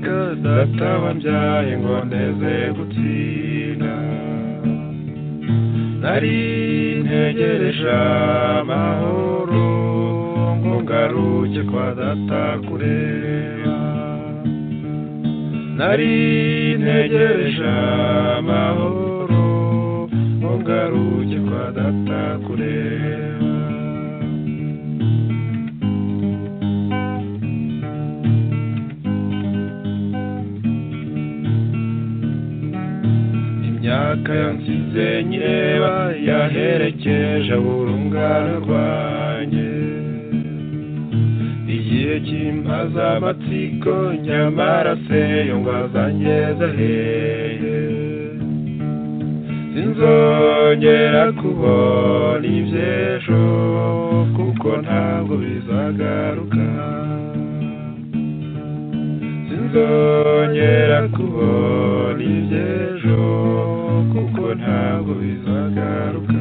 data wambyaye ngo ndeze gutsinda nari ntegereje amahoro ngo ngaruke kwa data kureba nari ntegereje amahoro ngo ngaruke kwa data kureba imyaka yansize nyireba yaherekeje urungano rwanjye igihe cy'impaza amatsiko nyamara se yungwa zangeze aheye sinzongera kubona iby'ejo kuko ntabwo bizagaruka sinzongera kubona iby'ejo kuko ntabwo bizagaruka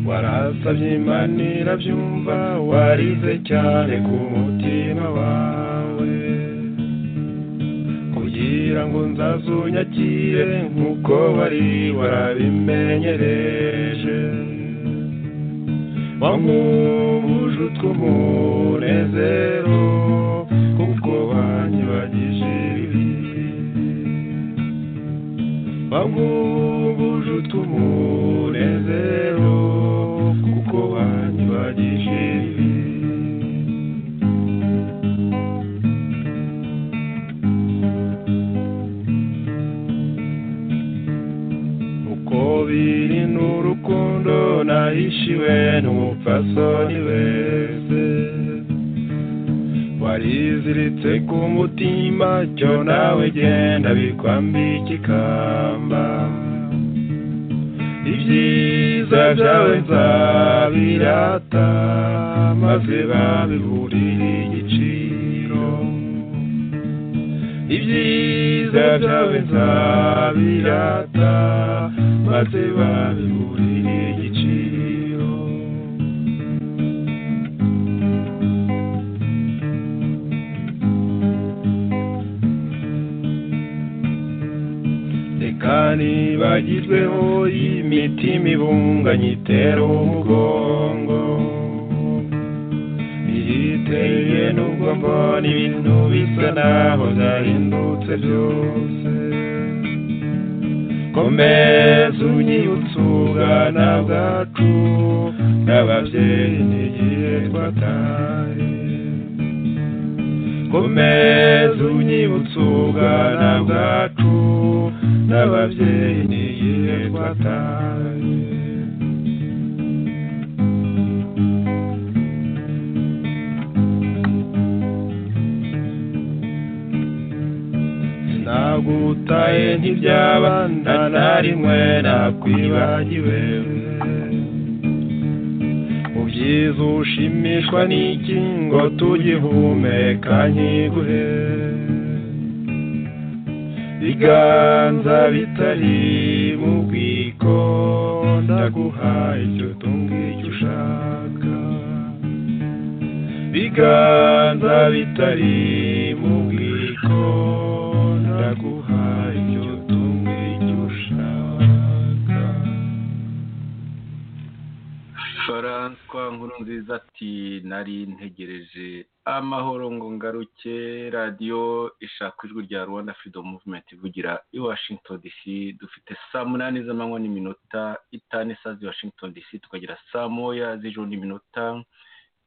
warasabye imana irabyumva warize cyane ku mutima wawe kugira ngo nzazunyakire nk'uko wari warabimenyereje wamuhuje utw'umunezero kuko wanyibagije ibibi wamuhuje utw'umunezero kuko wanyibagije ibibi uko biri n'urukundo nahishiwe n'umupfasoni wese wariziritse ku mutima cyo nawe genda bikwambika ikamba ibyiza byawe nzabirata maze babiburire igiciro ibyiza byawe nzabirata maze babiburire igiciro reka nibagirweho imitima ibunganye itera umugongo igiteye nubwo mbona ibintu bisa naho byahindutse byose komeza unyibutse ubwana bwacu n'ababyeyi n'igihe twataye komeza unyibutse ubwana bwacu n'ababyeyi n'igihe twataye nagutaye ntibyaba ntanarimwe nakwibagiwe ubyiza ushimishwa n'iki ngo tugihumeka nkiguhe biganza bitari mu bwiko ndaguhaye icyo tungiki ushaka biganza bitari mu bwiko ndaguhaye icyo tumwe icyo ushaka faranswa nkuru nziza ati nari ntegereje amahoro ngo ngaruke radiyo ishaka ijwi rya rwanda freedom movement ivugira i washington dc dufite saa munani z'amanywa n'iminota itanu isaha z'i washington dc tukagira saa moya z'ijoro n'iminota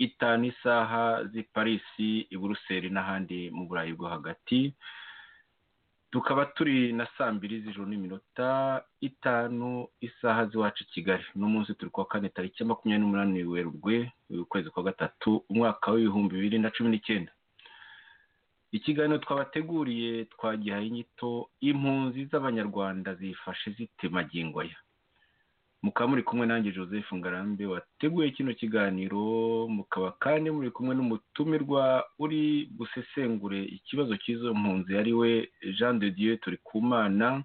itanu isaha z'i parisi i buruseli n'ahandi mu burayi bwo hagati tukaba turi na saa mbiri z'ijoro n'iminota itanu isaha z'iwacu i kigali n'umunsi turi kuwa kane tariki ya makumyabiri n'umunani werurwe ukwezi kwa gatatu umwaka w'ibihumbi bibiri na cumi n'icyenda ikiganiro twabateguriye twagihaye inyito impunzi z'abanyarwanda zifashe zitemagingwaya mukaba muri kumwe nanjye joseph ngarambe wateguye kino kiganiro mukaba kandi muri kumwe n'umutumirwa uri gusesengure ikibazo cy'izo mpunzi ari we jean de dieu turi ku mana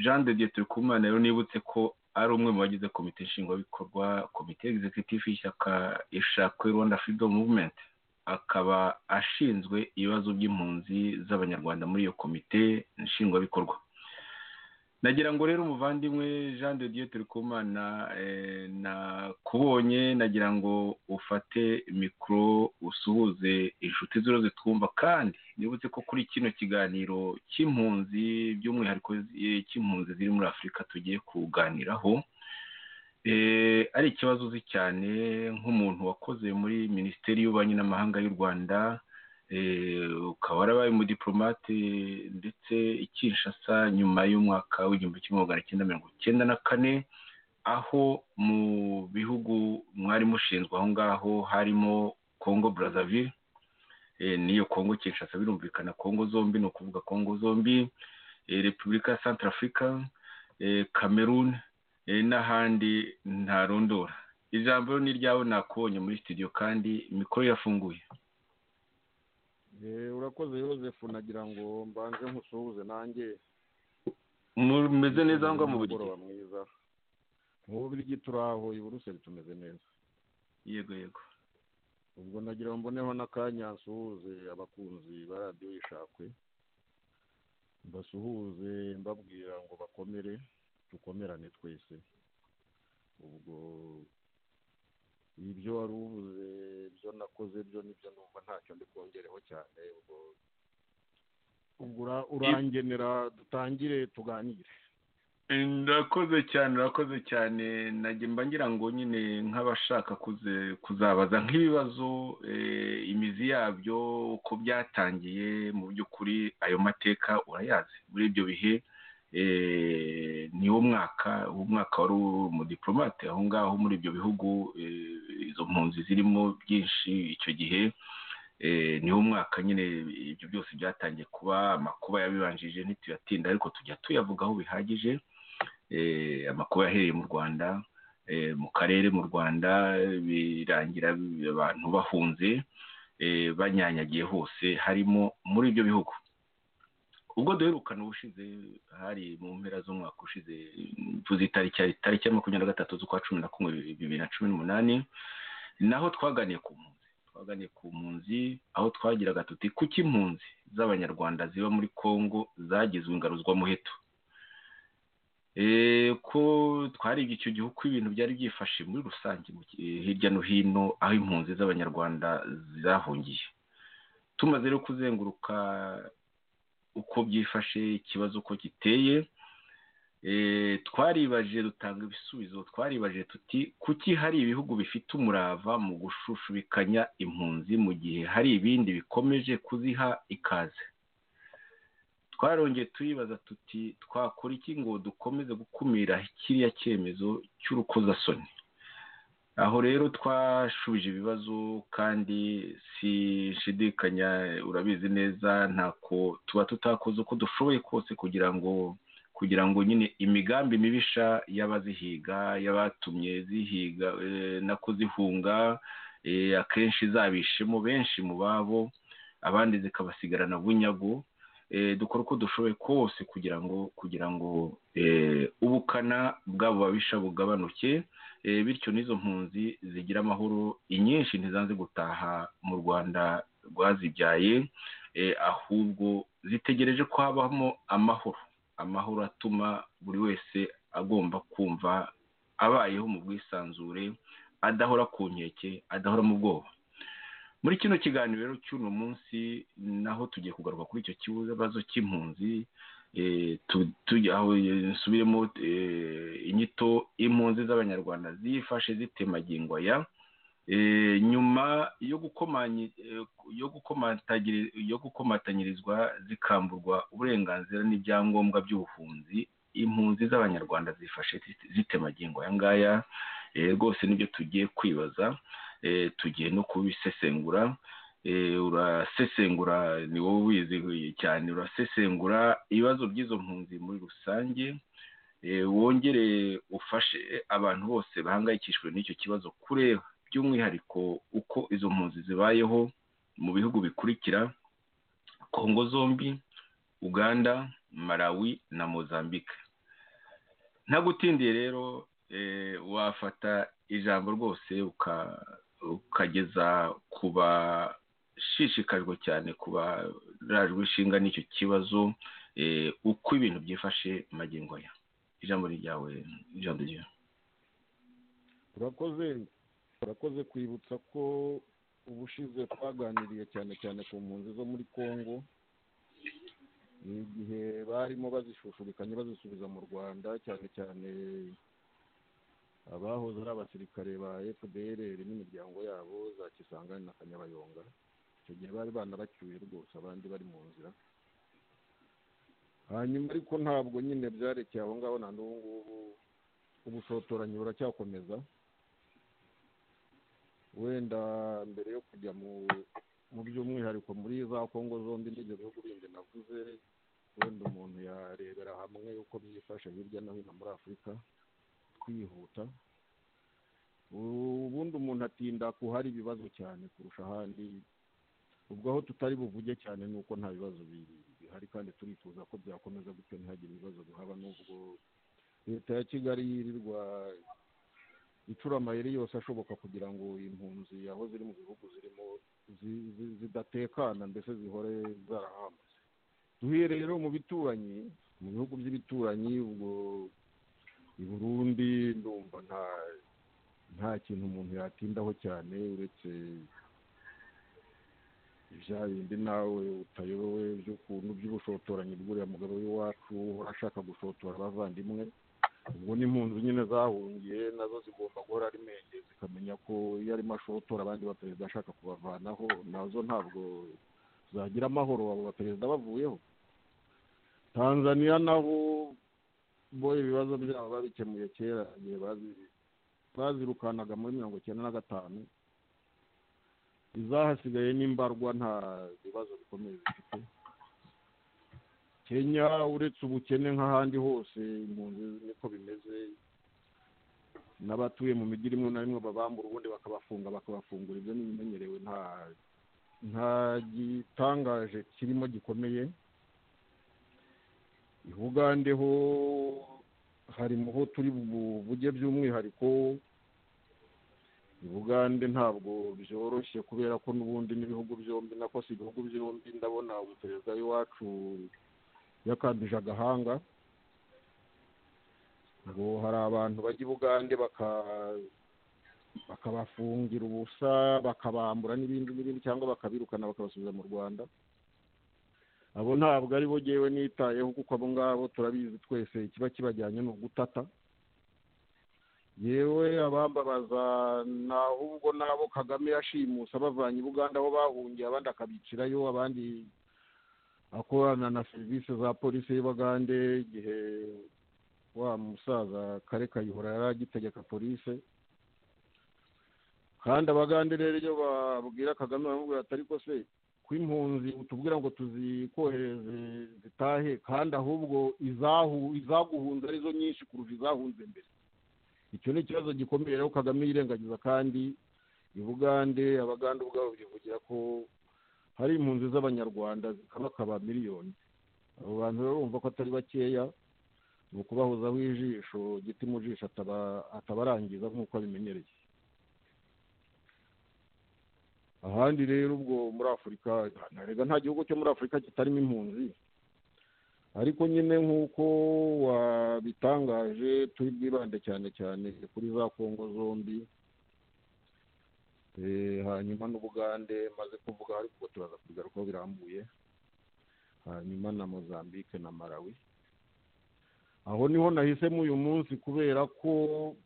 jean de dieu turi ku mana rero nibutse ko ari umwe mu bagize komite nshingwabikorwa komite egizekitifu y'ishyaka ishakwe rwanda firidomu muvumenti akaba ashinzwe ibibazo by'impunzi z'abanyarwanda muri iyo komite nshingwabikorwa nagira ngo rero umuvandimwe jean de dieu turikumana eh, nakubonye nagira ngo ufate mikoro usuhuze inshuti ziriho zitwumva kandi nibutse ko kuri kino kiganiro cy'impunzi by'umwihariko zi- cy'impunzi ziri muri afurika tugiye kuganiraho eh, ari ikibazo uzi cyane nk'umuntu wakoze muri minisiteri y'ububanyi n'amahanga y'u rwanda eh, ukaba warabaye umudipolomate ndetse i Kinshasa nyuma y'umwaka w'igihumbi kimwe magana cyenda mirongo icyenda na kane aho mu bihugu mwari mushinzwe aho ngaho harimo congo brazzaville eh, n'iyo congo kinshasa birumvikana congo zombi ni ukuvuga congo zombi eh, repubulika ya centrafrica eh, cameroon eh, n'ahandi ntarondora ijambo ni iryawe nakubonye muri studio kandi mikoro irafunguye Eh, urakoze Joseph nagira ngo mbanze nkusuhuze nanjye mumeze neza ngo mu buryo Umugoroba mwiza mu Bubiligi turaho i Buruseli tumeze neza yego yego ubwo nagira ngo mboneho n'akanya nsuhuze abakunzi ba radiyo yishakwe mbasuhuze mbabwira ngo bakomere dukomerane twese ubwo ibyo wari uvuze ibyo nakoze byo nibyo numva ntacyo ndi bwongereho cyane ubwo ubwo ura- urangenera dutangire tuganire ndakoze cyane urakoze cyane najye mba ngira ngo nyine nk'abashaka kuze- kuzabaza nk'ibibazo eh, imizi yabyo uko byatangiye mu by'ukuri ayo mateka urayazi muri ibyo bihe eh, ni wo mwaka uwo mwaka wari umudipolomate aho ngaho muri ibyo bihugu eh, izo mpunzi zirimo byinshi icyo gihe eh, ni wo mwaka nyine ibyo byose byatangiye kuba amakuba yabibanjije ntituyatinda ariko tujya tuyavugaho bihagije eh, amakuba yahereye mu rwanda eh, mu karere mu rwanda birangira bi- abantu bahunze eh, banyanyagiye hose harimo muri ibyo bihugu ubwo duherukana ubushize hari mu mpera z'umwaka ushize mvuze itariki itariki ya makumyabiri na gatatu z'ukwa cumi na kumwe bibiri na cumi n'umunani naho twaganiye ku mpunzi twaganiye ku mpunzi aho twagiraga tuti kuki impunzi z'abanyarwanda ziba muri congo zagizwe ingaruzwamuheto Eh, ko twarebye icyo gihe uko ibintu byari byifashe muri rusange mu ki- eh, hirya no hino aho impunzi z'abanyarwanda zahungiye tumaze rero kuzenguruka uko byifashe ikibazo uko giteye Eh, twaribaje dutanga ibisubizo twaribaje tuti kuki hari ibihugu bifite umurava mu gushushubikanya impunzi mu gihe hari ibindi bikomeje kuziha ikaze twarongeye tuyibaza tuti twakora iki ngo dukomeze gukumira kiriya cyemezo cy'urukozasoni aho rero twashubije ibibazo kandi sinshidikanya urabizi neza ntako tuba tutakoze uko dushoboye kose kugira ngo kugira ngo nyine imigambi mibisha y'abazihiga y'abatumye zihiga eh, na kuzihunga eh, akenshi izabishemo benshi mu babo abandi zikabasigarana bunyago eh, dukora uko dushoboye kose kugira ngo kugira ngo eh, ubukana bw'abo babisha bugabanuke eh, bityo n'izo mpunzi zigira amahoro inyinshi ntizanze gutaha mu rwanda rwazibyaye eh, ahubwo zitegereje ko habamo amahoro amahoro atuma buri wese agomba kumva abayeho mu bwisanzure adahora ku nkeke adahora mu bwoba muri kino kiganiro rero cy'uno munsi naho tugiye kugaruka kuri icyo kibazo cy'impunzi eh, tu- tujya aho eh, nsubiremo eh, inyito impunzi z'abanyarwanda zifashe zitemagingwa ya Eh, nyuma yo gukomanyi- eh, yo gukomatagiri- yo gukomatanyirizwa zikamburwa uburenganzira n'ibyangombwa by'ubuhunzi impunzi z'abanyarwanda zifashe zite- zitemagingo aya ngaya eh, rwose nibyo tugiye kwibaza eh, tugiye no kubisesengura eh, urasesengura ni wowe ubizi cyane urasesengura ibibazo by'izo mpunzi muri rusange eh, wongere ufashe abantu bose bahangayikishijwe n'icyo kibazo kureba by'umwihariko uko izo mpunzi zibayeho mu bihugu bikurikira kongo zombi uganda malawi na mozambique ntagutindiye rero eh, wafata ijambo rwose uka- ukageza ku bashishikajwe cyane ku barajwe ishinga n'icyo kibazo eh, uko ibintu byifashe magingo aya ijambo ni ryawe ijambo ryawe urakoze urakoze kwibutsa ko ubushize twaganiriye cyane cyane ku mpunzi zo muri congo igihe barimo bazishushubikanya bazisubiza mu rwanda cyane cyane abahoze ari abasirikare ba fpr n'imiryango yabo za kisangani na kanyabayonga icyo gihe bari banabacyuye rwose abandi bari mu nzira hanyuma ariko ntabwo nyine byarekeye aho ngaho na n'ubu ngubu ubushotoranyi buracyakomeza wenda mbere yo kujya mu mu by'umwihariko muri za kongo zombi n'ibyo bihugu bindi navuze wenda umuntu yarebera hamwe uko byifashe hirya no hino muri afurika twihuta ubundi umuntu atinda kuhari ibibazo cyane kurusha ahandi ubwo aho tutari buvuge cyane ni uko nta bibazo bi- bihari kandi turifuza ko byakomeza gutyo ntihagire ibibazo bihaba n'ubwo leta ya kigali yirirwa icura amayeri yose ashoboka kugira ngo impunzi aho ziri mu bihugu zirimo zi- zi- zidatekana mbese zihore zarahambutse duhuye rero mu bituranyi mu bihugu by'ibituranyi ubwo i burundi ndumva nta nta kintu umuntu yatindaho cyane uretse bya bindi nawe utayobewe by'ukuntu by'ubushotoranyi bw'uriya mugabo w'iwacu uhora ashaka gushotora abavandimwe ubwo n'impunzi nyine zahungiye nazo zigomba guhora ari menge zikamenya ko iyo arimo ashotora abandi baperezida ashaka kubavanaho nazo ntabwo zagira amahoro abo baperezida bavuyeho tanzaniya naho bo ibibazo byabo babikemuye kera igihe bazi- bazirukanaga muri mirongo icyenda na gatanu izahasigaye n'imbarwa nta bibazo bikomeye zifite kenya uretse ubukene nk'ahandi hose impunzi niko bimeze n'abatuye mu mijyi rimwe na rimwe babambura ubundi bakabafunga bakabafungura ibyo ni ibimenyerewe nta nta gitangaje kirimo gikomeye i bugande ho hari mu ho turi buvuge by'umwihariko i bugande ntabwo byoroshye kubera ko n'ubundi n'ibihugu byombi nako si ibihugu byombi ndabona ubu perezida w'iwacu yakambije agahanga ngo hari abantu bajya i bugande baka- bakabafungira ubusa bakabambura n'ibindi n'ibindi cyangwa bakabirukana bakabasubiza mu rwanda abo ntabwo ari bo ngewe nitayeho kuko abo ngabo turabizi twese ikiba kibajyanye ni ugutata yewe abambabaza ni ahubwo n'abo kagame yashimuse abavanye i buganda aho bahungiye abandi akabicirayo abandi akorana na serivisi za polisi y'ibagande igihe wa musaza kare kayihura yari agitegeka polisi kandi abagande rero iyo babwira kagame baramubwira ati ariko se ko impunzi utubwira ngo tuzikohereze zitahe kandi ahubwo izahu izaguhunze arizo nyinshi kurusha izahunze mbere icyo ni ikibazo gikomeye rero kagame yirengagiza kandi i bugande abagande ubwabo bivugira ko hari impunzi z'abanyarwanda zikabakaba miliyoni abo bantu rero urumva ko atari bakeya ni ukubahozaho ijisho giti mu jisho ataba- atabarangiza nk'uko abimenyereye ahandi rero ubwo muri afurika ntarega nta gihugu cyo muri afurika kitarimo impunzi ariko nyine nk'uko wabitangaje turi bwibande cyane cyane kuri za kongo zombi Eh, hanyuma n'ubugande maze kuvuga ariko turaza kubigarukaho birambuye hanyuma na mozambique na malawi aho niho nahisemo uyu munsi kubera ko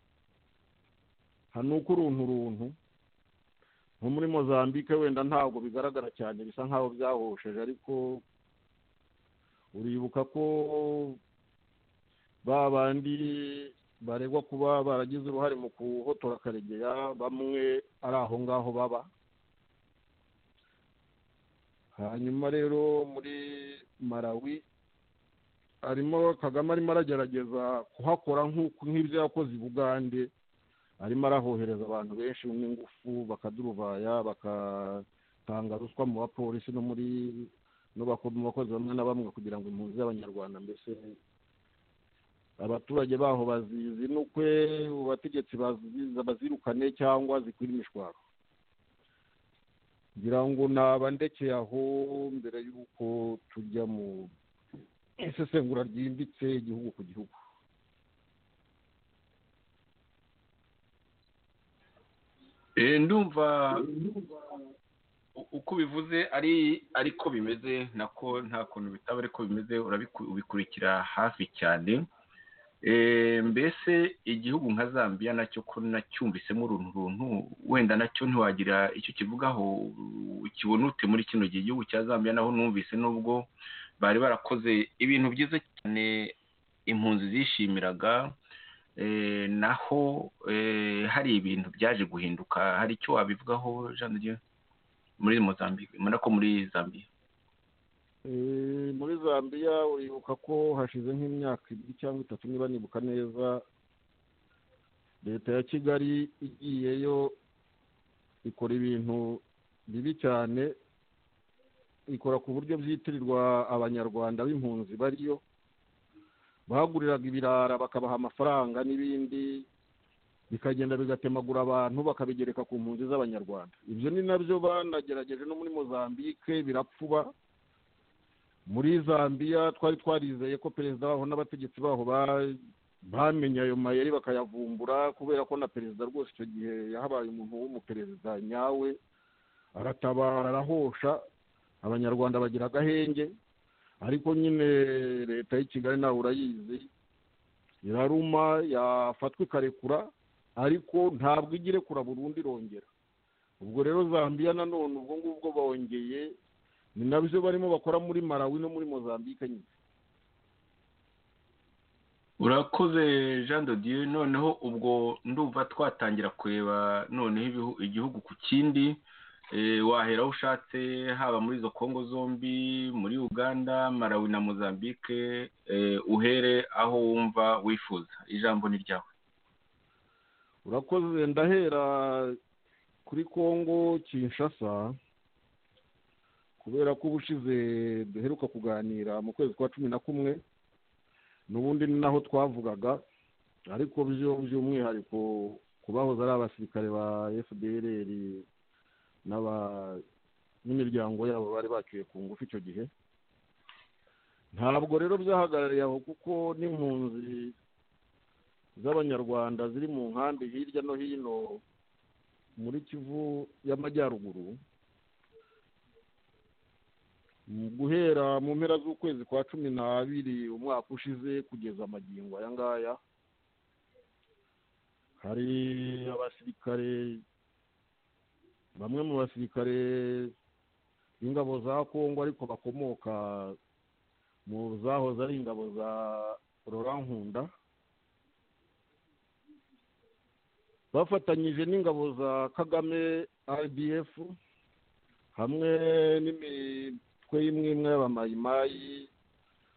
hanuka uruntu uruntu nko muri mozambique wenda ntabwo bigaragara cyane bisa nk'aho byahosheje ariko uribuka ko ba bandi baregwa kuba baragize uruhare mu guhotora karegeya bamwe ari aho ngaho baba hanyuma rero muri malawi arimo kagame arimo aragerageza kuhakora nk'uko- nk'ibyo yakoze i bugande arimo arahohereza abantu benshi n'ingufu bakaduruvaya bagatanga ruswa mu bapolisi no muri no bako- mu bakozi bamwe na bamwe kugira ngo impunzi z'abanyarwanda mbese abaturage baho bazinukwe abategetsi bazi- bazirukane cyangwa zikwire imishwaro ngira ngo nabandekeye aho mbere y'uko tujya mu isesengura ryimbitse igihugu ku gihugu Eh, ndumva u- uko ubivuze ari ariko bimeze nako nta kuntu bitaba ariko bimeze urabiku- ubikurikira hafi cyane Eh, mbese igihugu nka zambia nacyo ko nacyumvisemo uruntu runtu wenda nacyo ntiwagira icyo kivugaho ukibona ute muri kino gihe igihugu cya zambia naho numvise nubwo bari barakoze ibintu byiza cyane impunzi zishimiraga eh, naho eh, hari ibintu byaje guhinduka hari icyo wabivugaho Jean de Dieu muri Mozambique mbona ko muri Zambia Eh, muri zambia uribuka ko hashize nk'imyaka ibiri cyangwa itatu niba nibuka neza leta ya kigali igiyeyo ikora ibintu bibi cyane ikora ku buryo byitirirwa abanyarwanda b'impunzi bariyo baguriraga ibirara bakabaha amafaranga n'ibindi bikagenda bigatemagura abantu bakabigereka ku mpunzi z'abanyarwanda ibyo ni nabyo banagerageje no muri mozambique birapfuba muri zambia twari twarizeye ko perezida baho n'abategetsi baho ba- bamenye ayo mayeri bakayavumbura kubera ko na perezida rwose icyo gihe yahabaye umuntu w'umuperezida nyawe aratabara arahosha abanyarwanda bagira agahenge ariko nyine leta y'i kigali nawe urayizi iraruma yafatwa ikarekura ariko ntabwo ijya irekura burundu irongera ubwo rero zambia nanone ubwo ngubwo bongeye ni nabyo barimo bakora muri malawi no muri mozambique nyine urakoze Jean de Dieu noneho ubwo ndumva twatangira kureba noneho ibihu- igihugu ku kindi eh, wahera aho ushatse haba muri izo Kongo zombi muri Uganda Malawi na Mozambique eh, uhere aho wumva wifuza ijambo ni ryawe urakoze ndahera kuri congo kinshasa kubera ko ubushize duheruka kuganira mu kwezi kwa cumi na kumwe n'ubundi ni naho twavugaga ariko byo by'umwihariko ku bahoze ari abasirikare ba fdrr n'aba- n'imiryango yabo bari baciye ku ngufu icyo gihe ntabwo rero byahagarariye aho kuko n'impunzi z'abanyarwanda ziri mu nkambi hirya no hino muri kivu y'amajyaruguru Mu guhera mu mpera z'ukwezi kwa cumi n'abiri umwaka ushize kugeza amagingo aya ngaya hari abasirikare bamwe mu basirikare b'ingabo za kongo ariko bakomoka mu zahoze ari ingabo za Laurent nkunda bafatanyije n'ingabo za kagame rdf hamwe n'imitwe y'imwe y'abamayimayi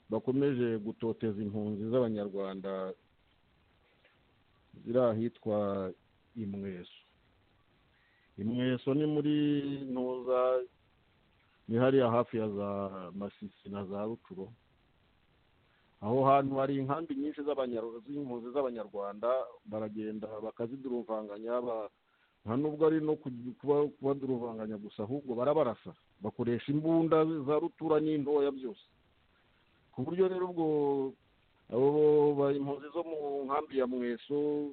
bakomeje gutoteza impunzi z'abanyarwanda ziri ahitwa imweso imweso ni muri ntuza ni hariya hafi ya za masisi na za rucuro aho hantu hari inkambi nyinshi z'abanyarwanda z'impunzi z'abanyarwanda baragenda bakaziduruvanganya ba- nta nubwo ari no kugi- kuba- kubaduruvanganya gusa ahubwo barabarasa bakoresha imbunda za rutura n'intoya byose ku buryo rero ubwo abo ba- impunzi zo mu nkambi ya mweso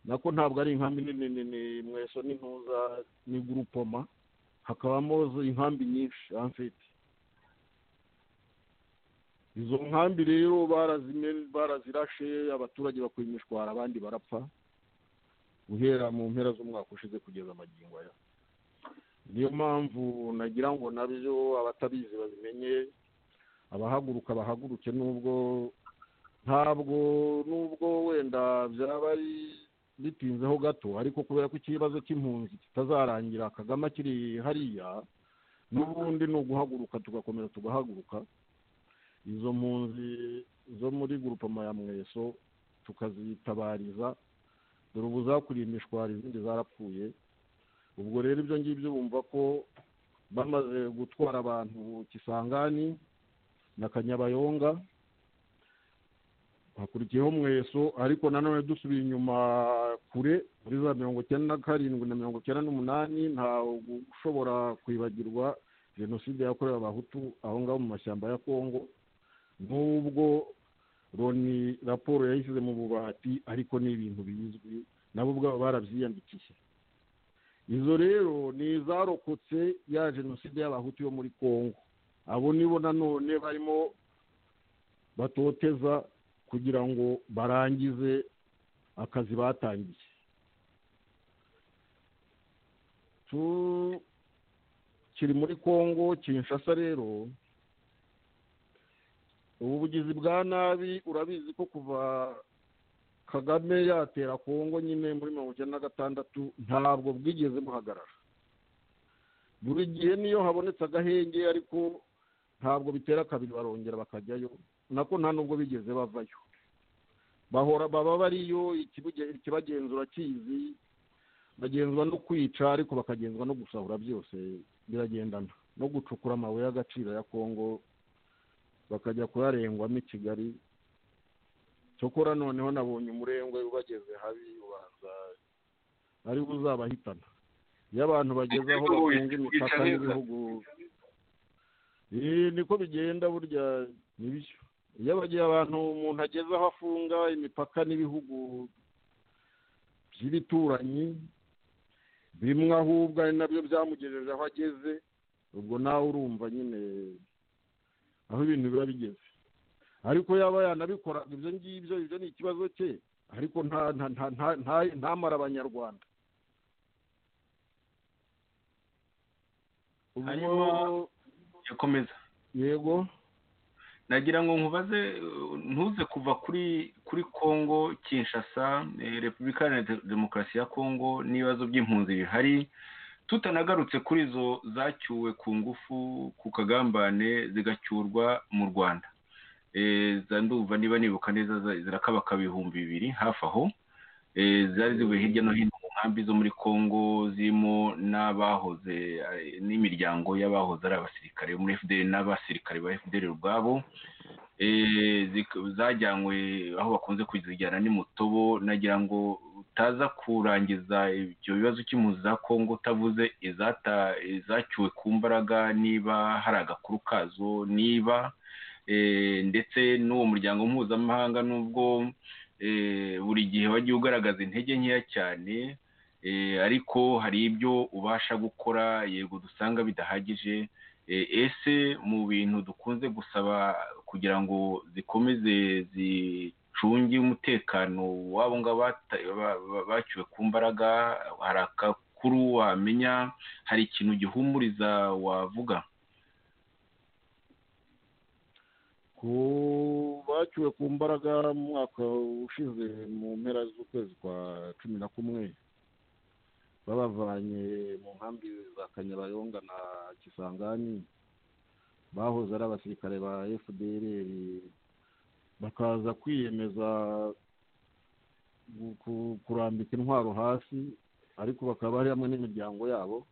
nako ntabwo ari inkambi nini nini mweso ni ntuza ni gurupoma hakabamo inkambi nyinshi amfite izo nkambi rero barazime- barazirashe abaturage bakuye imishwara abandi barapfa guhera mu mpera z'umwaka ushize kugeza amagingo aya niyo mpamvu nagira ngo nabyo abatabizi babimenye abahaguruka bahaguruke nubwo ntabwo nubwo wenda byaba ari bitinzeho gato ariko kubera ko ikibazo cy'impunzi kitazarangira kagame akiri hariya n'ubundi ni uguhaguruka tugakomeza tugahaguruka izo mpunzi zo muri gurupama ya mweso tukazitabariza dore ubu zakuriye imishwari izindi zarapfuye ubwo rero ibyo ngibyo bumva ko bamaze gutwara abantu kisangani na kanyabayonga hakurikiyeho mweso ariko nanone dusubiye inyuma kure muri za mirongo icyenda na karindwi na mirongo icyenda n'umunani nta ushobora kwibagirwa jenoside yakorewe abahutu aho ngaho mu mashyamba ya kongo n'ubwo loni raporo yayishyize mu bubati ariko ni ibintu bizwi nabo ubwabo barabyiyandikiye izo rero ni izarokotse ya jenoside y'abahutu yo muri kongo abo nibo nanone barimo batoteza kugira ngo barangize akazi batangiye Tu- kiri muri kongo kinshasa rero ubu bugizi bwa nabi urabizi ko kuva kagame yatera kongo nyine muri mirongo icyenda na gatandatu ntabwo bwigeze buhagarara buri gihe niyo habonetse agahenge ariko ntabwo bitera kabiri barongera bakajyayo nako nta nubwo bigeze bavayo bahora baba bariyo ikibuge- ikibagenzura kizi bagenzwa no kwica ariko bakagenzwa no gusahura byose biragendana no gucukura amabuye y'agaciro ya kongo bakajya kuyarengwamo i kigali cyokora noneho nabonye umurengwe ubageze habi ubanza ari we uzabahitana iyo abantu bageze aho bafunga imipaka n'ibihugu Eh, niko bigenda burya nibyo iyo abagiye abantu umuntu ageze aho afunga imipaka n'ibihugu by'ibituranyi bimwe ahubwo ari nabyo byamugejeje aho ageze ubwo nawe urumva nyine aho ibintu biba bigeze ariko yaba yanabikoraga ibyo ngibyo ibyo ni ikibazo cye ariko nta nta nta nta nta- ntamara abanyarwanda ubwo Hanyuma- yakomeza yego nagira ngo nkubaze uh, ntuze kuva kuri kuri congo kinshasa eh, repubulika iharanira demokarasi ya congo n'ibibazo by'impunzi bihari tutanagarutse kuri zo zacyuwe ku ngufu ku kagambane zigacyurwa mu rwanda Eh, za ndumva niba nibuka neza za- zirakabaka ibihumbi bibiri hafi aho Eh, zari zivuye hirya no hino mu nkambi zo muri congo zirimo n'abahoze eh, n'imiryango y'abahoze ari abasirikare bo muri fdr n'abasirikare ba fdr ubwabo Eh, zik- zajyanywe aho bakunze kuzijyana ni mutobo nagira ngo utaza kurangiza ibyo bibazo cy'impunzi za congo utavuze izata izacyuwe ku mbaraga niba hari agakuru kazo niba eh, ndetse n'uwo muryango mpuzamahanga n'ubwo eh, buri gihe wagiye ugaragaza intege nkeya cyane eh, ariko hari ibyo ubasha gukora yego dusanga bidahagije Eh, ese mu bintu dukunze gusaba kugira ngo zikomeze zicunge umutekano wabo ngabo bata- ba- ba- baciwe ku mbaraga hari akakuru wamenya hari ikintu gihumuriza wavuga ku bacyuwe ku mbaraga mu mwaka ushize mu mpera z'ukwezi kwa cumi na kumwe babavanye mu nkambi za kanyabayonga na kisangani bahoze ari abasirikare ba fdr bakaza kwiyemeza gu- ku- kurambika intwaro hasi ariko bakaba bari hamwe n'imiryango yabo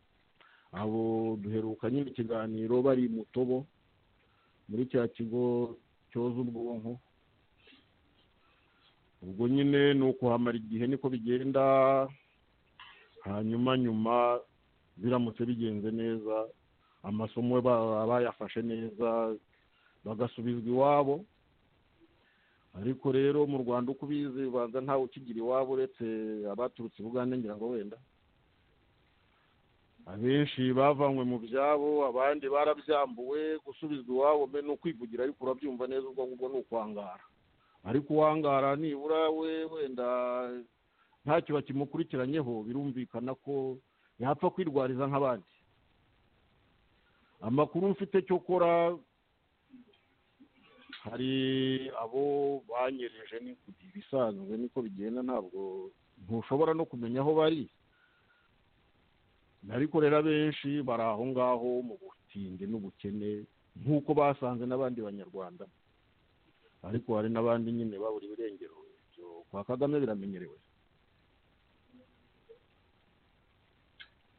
abo duheruka nyine ikiganiro bari mu tobo muri cya kigo cyoza ubwonko ubwo nyine ni ukuhamara igihe niko bigenda hanyuma nyuma biramutse bigenze neza amasomo baba bayafashe neza bagasubizwa iwabo ariko rero mu rwanda uko ubizi ubanza ntawe ukigira iwabo uretse abaturutse i bugande ngira ngo wenda abenshi bavanywe mu byabo abandi barabyambuwe gusubizwa iwabo mbe ni ukwivugira ariko urabyumva neza ubwo ngubwo ni ukwangara ariko uwangara nibura we wenda ntacyo bakimukurikiranyeho birumvikana ko yapfa kwirwariza nk'abandi amakuru mfite cyo kora hari abo banyereje ni ku gihe ibisanzwe niko bigenda ntabwo ntushobora no kumenya aho bari ariko rero abenshi bari aho ngaho mu butindi n'ubukene nk'uko basanze n'abandi banyarwanda ariko hari n'abandi nyine baburiwe irengero ibyo kwa kagame biramenyerewe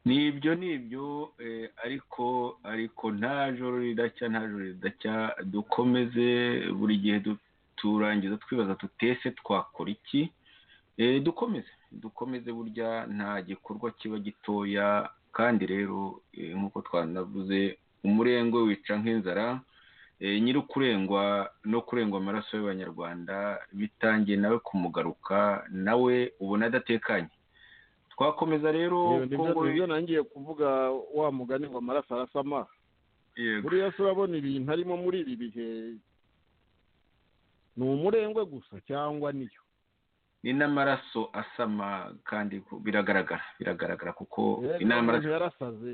nibyo nibyo eh, ariko ariko nta joro ridacya nta joro ridacya dukomeze buri gihe du- turangiza twibaza tutese twakora iki Eh, dukomeze dukomeze burya nta gikorwa kiba gitoya kandi rero eh, nk'uko twanavuze umurengwe wica nk'inzara eh, nyiri ukurengwa no kurengwa amaraso y'abanyarwanda bitangiye nawe kumugaruka nawe ubona adatekanye twakomeza rero Kongo- nibyo nangiye kuvuga wa mugani ngo amaraso arasama yego buriya se urabona ibintu arimo muri ibi bihe ni umurengwe gusa cyangwa niyo ni n'amaraso asama kandi ku- biragaragara biragaragara kuko ni Rero n'amaraso umuntu yarasaze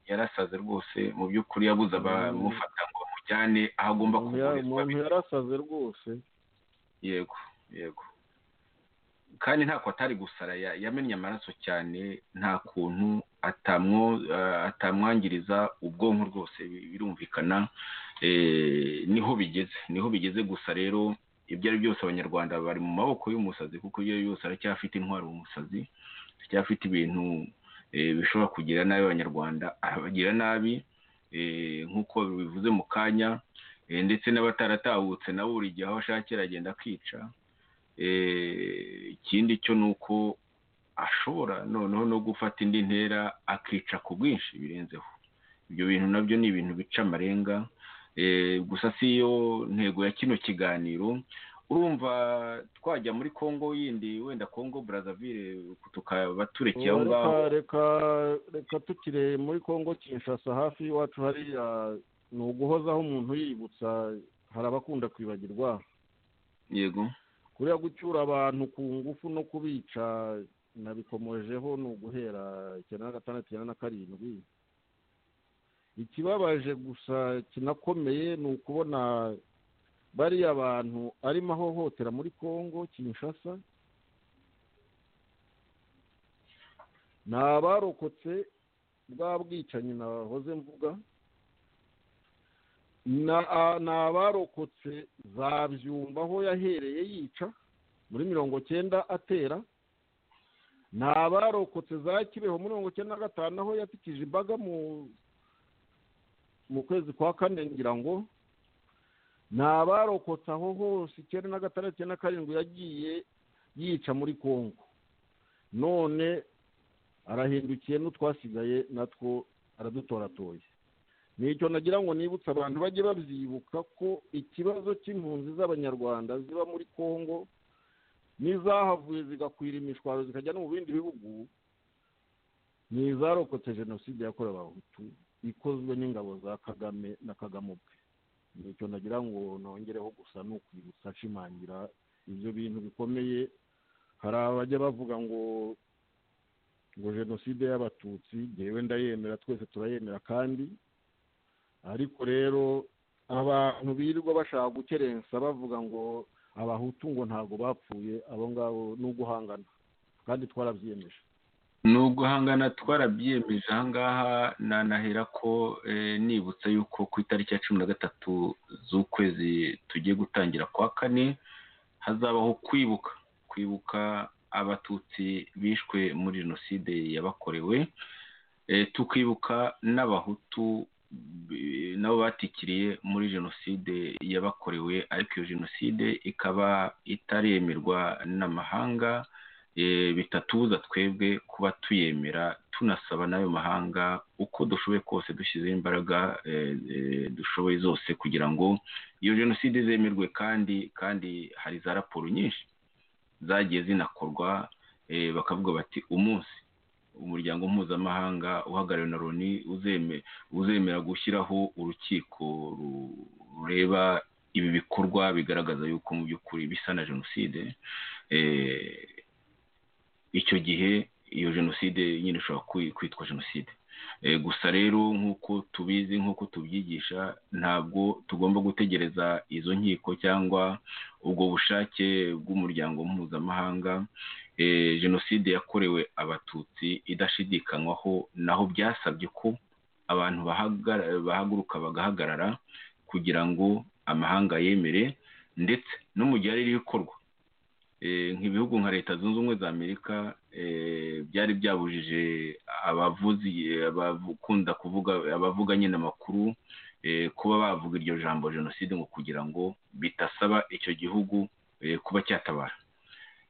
yarasaze rwose mu by'ukuri yabuze abamufata ngo bamujyane aho agomba Umuntu ya- kuvurizwa umuntu yarasaze rwose yego yego kandi ntako atari gusara ya- yamennye amaraso cyane nta kuntu atamwo eh, atamwangiriza ubwonko rwose bi- birumvikana eh, niho bigeze niho bigeze gusa rero ibyo ari byose abanyarwanda bari mu maboko y'umusazi kuko iyo ari yose aracyafite intwaro umusazi aracyafite ibintu eh, bishobora kugira nabi abanyarwanda abagira nabi eh, nk'uko bivuze mu kanya Eh, ndetse n'abataratahutse nabo buri gihe aho ashakira agenda akica Eh, ikindi cyo ni uko ashobora noneho no gufata indi ntera akica ku bwinshi birenzeho ibyo bintu nabyo ni ibintu bica amarenga Eh, gusa si yo ntego ya kino kiganiro urumva twajya muri kongo yindi wenda kongo brazaville tukaba turekeye aho reka ngaho reka reka tukire muri kongo kinshasa hafi y'iwacu hariya ni uguhozaho umuntu yibutsa hari abakunda kwibagirwa yego kuriya gucyura abantu ku ngufu no kubica nabikomojeho ni uguhera icyenda na gatandatu icyenda na karindwi ikibabaje gusa kinakomeye ni ukubona bariya bantu arimo ahohotera muri kongo kinshasa ni abarokotse bwa bwicanyi nahoze mvuga na- a- ni abarokotse za byumba aho yahereye yica muri mirongo cyenda atera ni abarokotse za kibeho muri mirongo cyenda na gatanu aho yatikije imbaga mu mu kwezi kwa kane ngira ngo ni abarokotse aho hose icyenda na gatandatu icyenda na karindwi yagiye yica muri kongo none arahindukiye n'utwasigaye natwo aradutoratoye nicyo nagira ngo nibutse abantu bajye babyibuka ko ikibazo cy'impunzi z'abanyarwanda ziba muri kongo n'izahavuye zigakwira imishwaro zikajya no mu bindi bihugu ni izarokotse jenoside yakorewe abahutu ikozwe n'ingabo za kagame na kagame ubwe nicyo nagira ngo nongereho gusa ni ukwibutsa ashimangira ibyo bintu bikomeye hari abajya bavuga ngo ngo jenoside y'abatutsi ngewe ndayemera twese turayemera kandi ariko rero abantu birirwa bashaka gukerensa bavuga ngo abahutu ngo ntabwo bapfuye abo ngabo ni uguhangana kandi twarabyiyemeje ni uguhangana twarabyiyemeje ahangaha nanahera ko eh, nibutsa yuko ku itariki ya cumi na gatatu z'ukwezi tugiye gutangira kwa kane hazabaho kwibuka kwibuka abatutsi bishwe muri jenoside yabakorewe Eh, tukibuka n'abahutu bi- nabo batikiriye muri jenoside yabakorewe ariko iyo jenoside ikaba itaremerwa n'amahanga eh, bitatubuza twebwe kuba tuyemera tunasaba n'ayo mahanga uko dushoboye kose dushyizeho imbaraga eh, eh, dushoboye zose kugira ngo iyo jenoside zemerwe kandi kandi hari za raporo nyinshi zagiye zinakorwa eh, bakavuga bati umunsi umuryango mpuzamahanga uhagarariwe na loni uzeme- uzemera gushyiraho urukiko ru- rureba ibi bikorwa bigaragaza yuko mu by'ukuri bisa na jenoside eh, icyo gihe iyo jenoside nyine ishobora kwi- kwitwa jenoside Eh, gusa rero nk'uko tubizi nk'uko tubyigisha ntabwo tugomba gutegereza izo nkiko cyangwa ubwo bushake bw'umuryango mpuzamahanga Eh, jenoside yakorewe abatutsi idashidikanywaho naho byasabye ko abantu bahagara- bahaguruka bagahagarara kugira ngo amahanga yemere ndetse no mu gihe ari ibikorwa Eh, nk'ibihugu nka leta zunze ubumwe za amerika eh, byari byabujije abavuzi abavu- kunda kuvuga abavuga nyine amakuru eh, kuba bavuga iryo jambo jenoside ngo kugira ngo bitasaba icyo gihugu eh, kuba cyatabara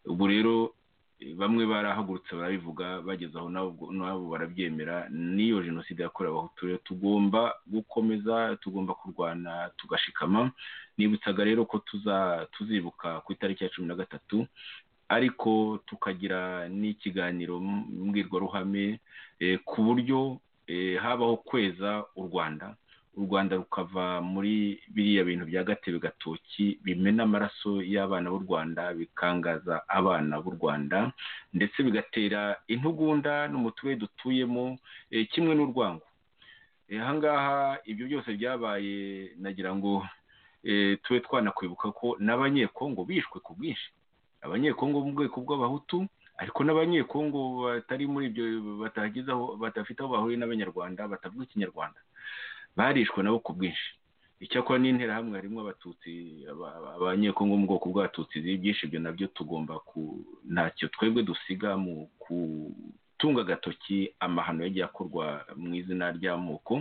ubu rero eh, bamwe barahagurutse barabivuga bageze aho nabo ubwo- nabo barabyemera n'iyo jenoside yakorewe abahutu rero tugomba gukomeza tugomba kurwana tugashikama nibutsaga rero ko tuza tuzibuka ku itariki ya cumi na gatatu ariko tukagira n'ikiganiro m- mbwirwaruhame eh, ku buryo eh, habaho kweza u rwanda u rwanda rukava muri biriya bintu bya gatebe gatoki bimena amaraso y'abana b'u rwanda bikangaza abana b'u rwanda ndetse bigatera intugunda no mu turere dutuyemo eh, kimwe n'urwango Eh, ahangaha ibyo byose byabaye nagira ngo eh, tube twanakwibuka ko n'abanyekongo bishwe ku bwinshi abanyekongo bo mu bwoko bw'abahutu ariko n'abanyekongo batari muri ibyo batagize aho badafite aho bahuriye n'abanyarwanda batavuga ikinyarwanda barishwe nabo ku bwinshi icyakora n'interahamwe harimo abatutsi aba- aba- abanyekongo bo mu bwoko bw'abatutsi byinshi ibyo nabyo tugomba ku ntacyo twebwe dusiga mu gutunga agatoki amahano yagiye akorwa mu izina ry'amoko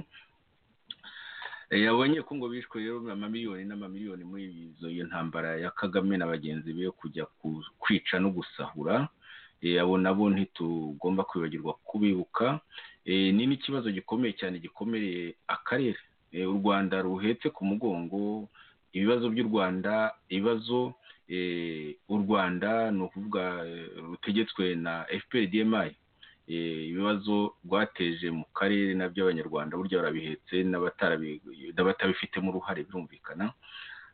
Eh, abanyekongo bishwe rero amamiliyoni n'amamiliyoni muri izo iyo ntambara ya kagame na bagenzi be yo kujya ku- kwica no gusahura Eh, abo nabo ntitugomba kwibagirwa kubibuka Eh, ni n'ikibazo gikomeye cyane gikomereye akarere Eh, u rwanda ruhetse ku mugongo ibibazo by'u rwanda ibibazo eh, u rwanda ni ukuvuga eh, rutegetswe na fpr dmi eh, ibibazo rwateje mu karere n'aby'abanyarwanda burya barabihetse n'abatarabi- n'abatabifitemo uruhare birumvikana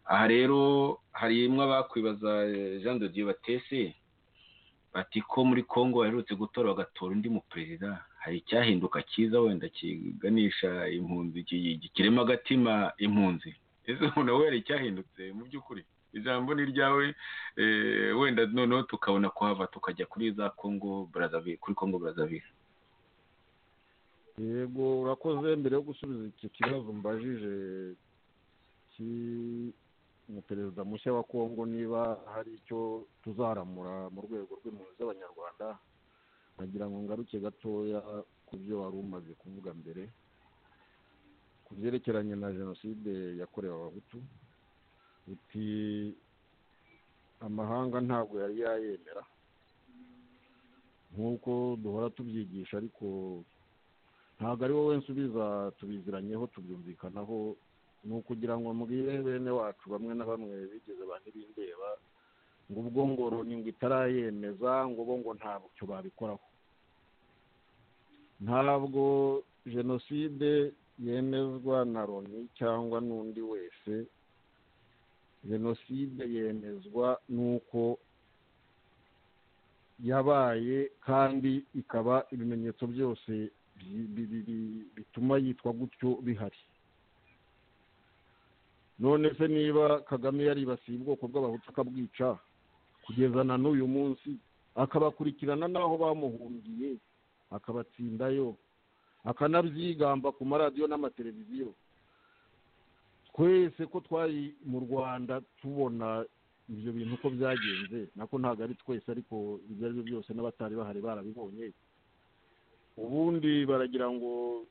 aha rero harimo abakwibaza eh, jean de dieu batese bati ko muri congo baherutse gutora bagatora undi mu perezida hari icyahinduka cyiza wenda kiganisha impunzi ki- gikirema agatima impunzi ese umuntu we hari icyahindutse mu by'ukuri ijambo ni ryawe eh, wenda noneho tukabona kuhava tukajya kuri za congo Brazzaville- kuri congo brazzaville yego urakoze mbere yo gusubiza icyo kibazo mbajije cy'umuperezida mushya wa kongo niba hari icyo tuzaramura mu rwego rw'impunzi z'abanyarwanda nagira ngo ngaruke gatoya ku byo wari umaze kuvuga mbere ku byerekeranye na jenoside yakorewe abahutu uti amahanga ntabwo yari yayemera nk'uko duhora tubyigisha ariko ntabwo ari wowe nsubiza tubiziranyeho tubyumvikanaho ni ukugira ngo mbwire bene wacu bamwe na bamwe bigeze ba ntibindeba ngo ubwo ngo Loni ngo itarayemeza ngo bo ngo nta bucyo babikoraho ntabwo jenoside yemezwa na loni cyangwa n'undi wese jenoside yemezwa n'uko yabaye kandi ikaba ibimenyetso byose bi- bi- bi- bi- bituma yitwa gutyo bihari none se niba kagame yaribasiye ubwoko bw'abahutu akabwica kugeza na n'uyu munsi akabakurikirana n'aho bamuhungiye akabatsindayo akanabyigamba ku maradiyo n'amateleviziyo twese ko twari mu rwanda tubona ibyo bintu uko byagenze nako ntabwo ari twese ariko ibyo ari byo byose n'abatari bahari barabibonye ubundi baragira ngo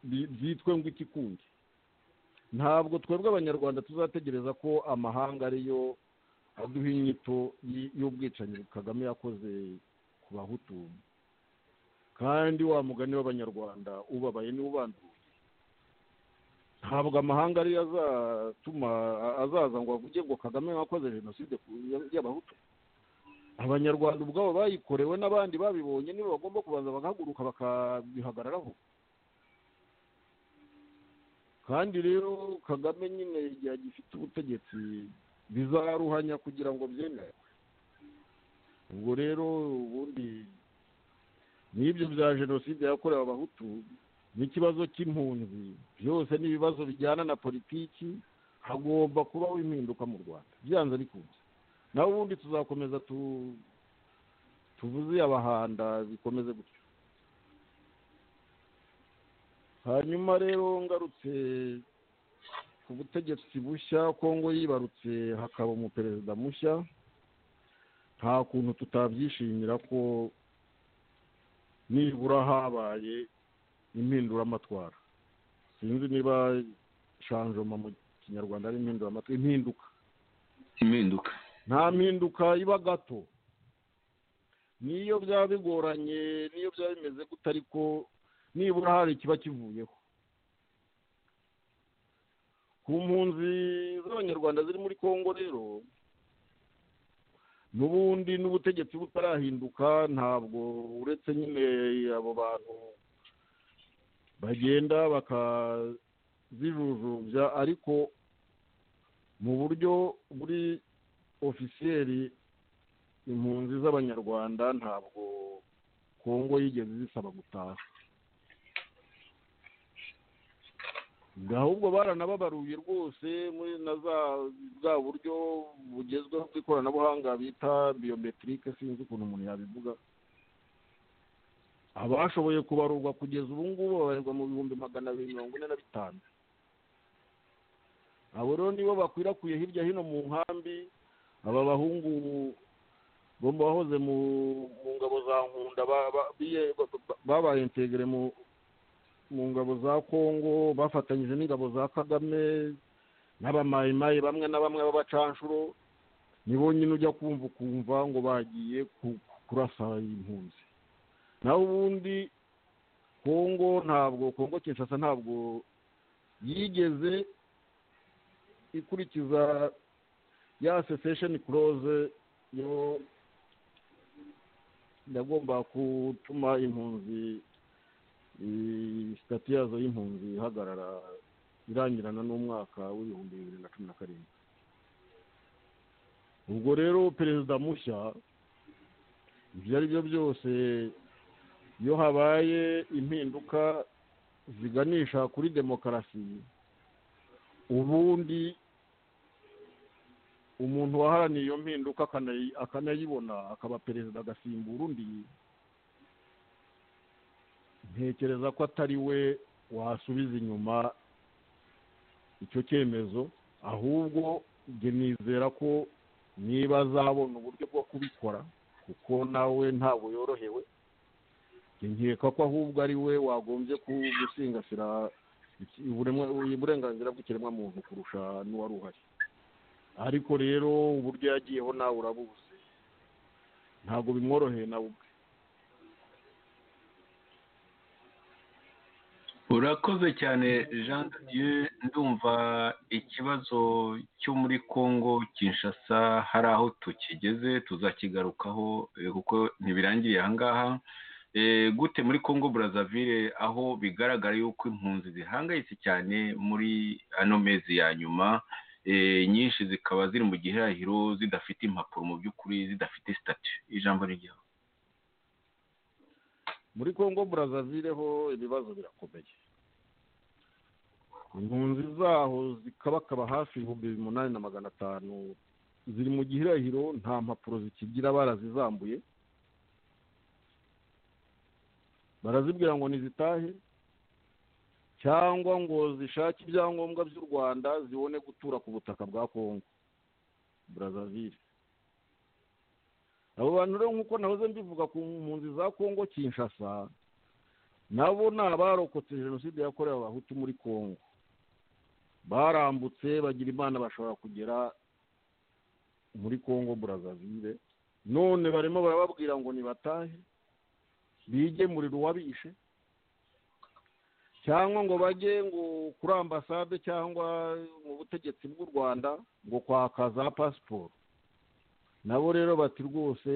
bi- byitwe ngo iki kundi ntabwo twebwe abanyarwanda tuzategereza ko amahanga ariyo aduha inyito y- y'ubwicanyi kagame yakoze ku bahutu kandi wa mugani w'abanyarwanda ubabaye niwe ubanduye ntabwo amahanga ariyo azatuma a- azaza ngo avuge ngo kagame yakoze jenoside ku- ya- y'abahutu abanyarwanda ubwabo bayikorewe n'abandi babibonye nibo bagomba kubanza bagahaguruka bakabihagararaho kandi rero kagame nyine igihe agifite ubutegetsi bizaruhanya kugira ngo byemerwe ubwo rero ubundi n'ibyo bya jenoside yakorewe abahutu n'ikibazo cy'impunzi byose ni ibibazo bijyana na politiki hagomba kubaho impinduka mu rwanda byanze bikunze nawe ubundi tuzakomeza tu tuvuze abahanda bikomeze gutyo hanyuma rero ngarutse ku butegetsi bushya kongo yibarutse hakaba umuperezida mushya nta kuntu tutabyishimira ko nibura habaye impinduramatwara sinzi niba shanjoma mu kinyarwanda ari impinduramatwi impinduka impinduka nta mpinduka iba gato niyo byaba bigoranye niyo byaba bimeze gute ariko nibura hari ikiba kivuyeho ku mpunzi z'abanyarwanda ziri muri congo rero n'ubundi n'ubutegetsi butarahinduka ntabwo uretse nyine abo bantu bagenda bakazijujubya ariko mu buryo buri ofisiyeri impunzi z'abanyarwanda ntabwo kongo yigeze zisaba gutaha ahubwo baranababaruye rwose muri na za bwa buryo bugezweho bw'ikoranabuhanga bita biyometirike sinzi ukuntu umuntu yabivuga abashoboye kubarurwa kugeza ubu ngubu babarirwa mu bihumbi magana abiri mirongo ine na bitanu abo rero nibo bakwirakwiye hirya hino mu nkambi aba bahungu bo mu bahoze mu mu ngabo za nkunda ba- ba- biye- ba- ba- babaye integere mu mu ngabo za kongo bafatanyije n'ingabo za kagame n'abamayimayi bamwe na bamwe b'abacanshuro nibo nyine ujya kumva ukumva ngo bagiye ku- kurasa impunzi naho ubundi kongo ntabwo kongo kinshasa ntabwo yigeze ikurikiza ya sesesheni kuroze yo yagomba gutuma impunzi sitati yazo y'impunzi ihagarara irangirana n'umwaka w'ibihumbi bibiri na cumi na karindwi ubwo rero perezida mushya ibyo ari byo byose iyo habaye impinduka ziganisha kuri demokarasi ubundi umuntu waharaniye iyo mpinduka akanayi- akanayibona akaba perezida agasimbura undi ntekereza ko atari we wasubiza inyuma icyo cyemezo ahubwo njye nizera ko niba azabona uburyo bwo kubikora kuko nawe ntabwo yorohewe njye nkeka ko ahubwo ari we wagombye ku- gusingasira iki- uburemwa- uburenganzira bw'ikiremwamuntu kurusha n'uwari uhari ariko rero uburyo yagiyeho nawe urabuzi ntabwo bimworoheye nawe ubwe urakoze cyane jean de dieu ndumva ikibazo cyo muri congo kinshasa hari aho tukigeze tuzakigarukaho eh, kuko ntibirangiriye aha ngaha Eh, gute muri congo brazzaville aho bigaragara yuko impunzi zihangayitse cyane muri ano mezi ya nyuma eh, nyinshi zikaba ziri mu gihahiro zidafite impapuro mu by'ukuri zidafite sitati ijambo ry'igihugu muri congo brazzaville ho ibibazo birakomeye impunzi zaho zikabakaba hafi ibihumbi umunani na magana atanu ziri mu gihirahiro nta mpapuro zikigira barazizambuye barazibwira ngo ntizitahe cyangwa ngo zishake ibyangombwa by'u rwanda zibone gutura ku butaka bwa congo brazzaville abo bantu rero nk'uko nahoze mbivuga ku mpunzi za congo kinshasa nabo ni abarokotse jenoside yakorewe abahutu muri congo barambutse bagira imana bashobora kugera muri congo brazzaville none barimo barababwira ngo nibatahe bigemurire uwabishe cyangwa ngo bajye ngo kuri ambasade cyangwa mu butegetsi bw'u rwanda ngo kwaka za pasiporo nabo rero bati rwose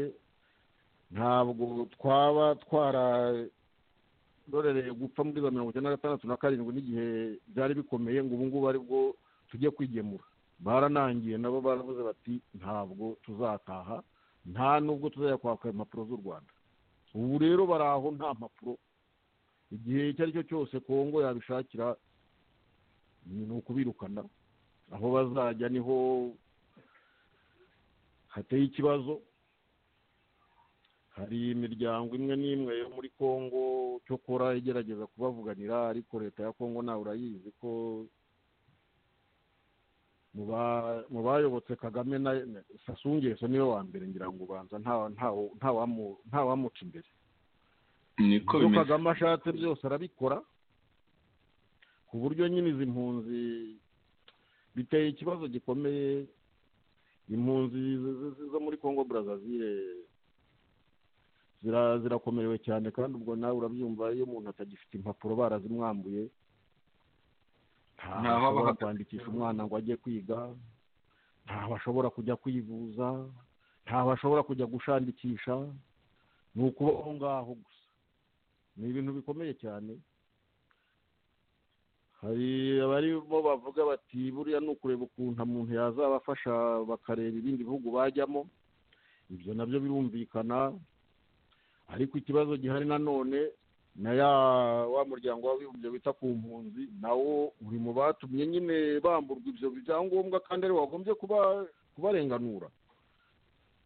ntabwo twaba twararorereye gupfa muri za mirongo icyenda na gatandatu na karindwi n'igihe byari bikomeye ngo ubu ngubu aribwo tujye kwigemura baranangiye nabo baravuze bati ntabwo tuzataha nta nubwo tuzajya kwaka impapuro z'u rwanda ubu rero bari aho nta mpapuro igihe icyo ari cyo cyose kongo yabishakira ni ukubirukana aho bazajya niho hateye ikibazo hari imiryango imwe n'imwe yo muri congo cyokora igerageza kubavuganira ariko leta ya congo nawe urayizi ko mu ba- mu bayobotse kagame na sasungeso niwe wa mbere ngira ngo ubanza nta- ntawo- ntawamu- ntawamuca imbere niko ibyo bimeze kagame ashatse byose arabikora ku buryo nyine izi mpunzi biteye ikibazo gikomeye impunzi z- z- z- zo muri congo brazaville zira- zirakomerewe cyane kandi ubwo nawe urabyumva iyo umuntu atagifite impapuro barazimwambuye Ntaho ntaho aba ashobora ahagaze. kwandikisha umwana ngo ajye kwiga ntaho ashobora kujya kwivuza ntaho ashobora kujya gushakisha ni ukuba aho ngaho gusa ni ibintu bikomeye cyane hari abarimo bavuga bati buriya ni ukureba ukuntu umuntu yazabafasha bakareba ibindi bihugu bajyamo ibyo nabyo birumvikana ariko ikibazo gihari nanone na ya wa muryango w'abibumbye wita ku mpunzi nawo uri mu batumye nyine bamburwa ibyo byangombwa kandi ari wagombye kuba kubarenganura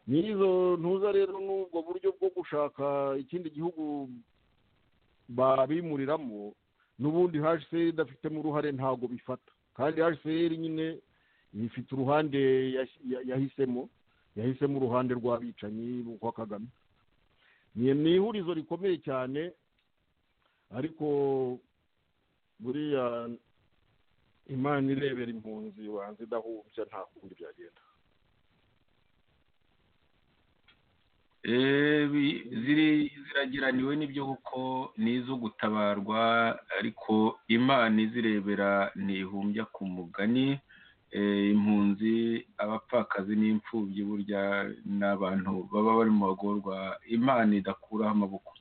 n'izo ntuza rero n'ubwo buryo bwo gushaka ikindi gihugu babimuriramo n'ubundi hcr idafitemo uruhare ntabwo bifata kandi hcr nyine ifite uruhande yas- ya- yahisemo yahisemo uruhande rw'abicanyi rwa kagame ni ni ihurizo rikomeye cyane ariko buriya imana irebera impunzi banza idahumbya nta kundi byagenda Eh, bi- ziri ziragiraniwe n'ibyo kuko ni izo gutabarwa ariko imana izirebera ntihumbya ku mugani Eh, impunzi abapfakazi n'imfubyi burya ni abantu baba bari mu bagorwa imana idakuraho amaboko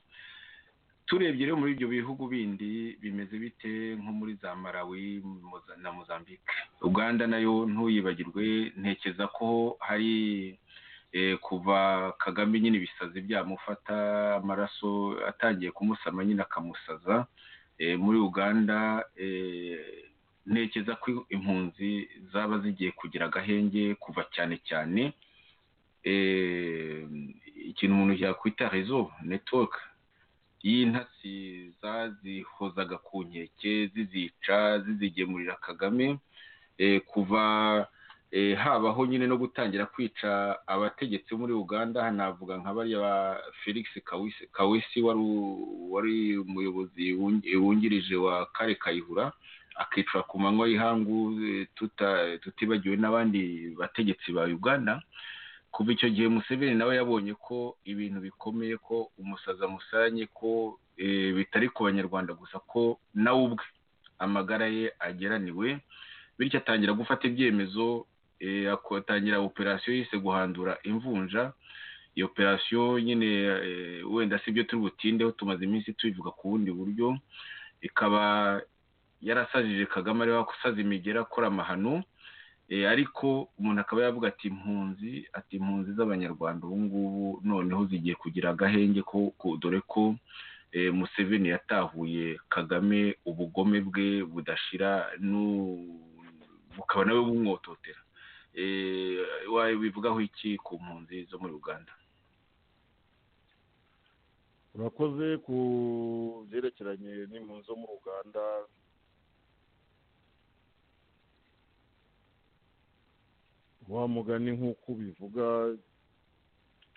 turebye rero muri ibyo bihugu bindi bimeze bite nko muri za malawi Moza- na mozambique uganda nayo ntuyibagirwe ntekereza ko hari eh, kuva kagame nyine ibisazi byamufata amaraso atangiye kumusama nyine akamusaza Eh, muri uganda eh, ntekereza ko impunzi zaba zigiye kugira agahenge kuva cyane cyane eh, ikintu umuntu yakwita rezo netiwoke y'intasi zazihozaga ku nkeke zizica zizigemurira kagame eh, kuva eh, habaho nyine no gutangira kwica abategetsi bo muri uganda hanavuga nka bariya ba felix Kawisi- kawesi wari u- wari umuyobozi wungi- wungirije wa kare kayihura akicwa ku manywa y'ihangu eh, tuta- tutibagiwe n'abandi bategetsi ba uganda kuva icyo gihe museveni nawe yabonye ko ibintu bikomeye ko umusaza musanye ko eh, bitari ku banyarwanda gusa ko nawe ubwe amagara ye ageraniwe bityo atangira gufata ibyemezo eh, atangira operasiyo yise guhandura imvunja iyo operasiyo nyine eh, wenda si ibyo turi butindeho tumaze iminsi tubivuga ku bundi buryo ikaba yarasajije kagame ariwe wasaza imigera akora amahano Eh, ariko umuntu akaba yavuga ati impunzi ati impunzi z'abanyarwanda ubu ngubu noneho zigiye kugira agahenge ko ko- dore ko eh, museveni yatahuye kagame ubugome bwe budashira nu- bukaba nawe bumwototera Eh, wa- bivugaho iki ku mpunzi zo muri uganda urakoze ku byerekeranye n'impunzi zo mu ruganda wa mugani nk'uko ubivuga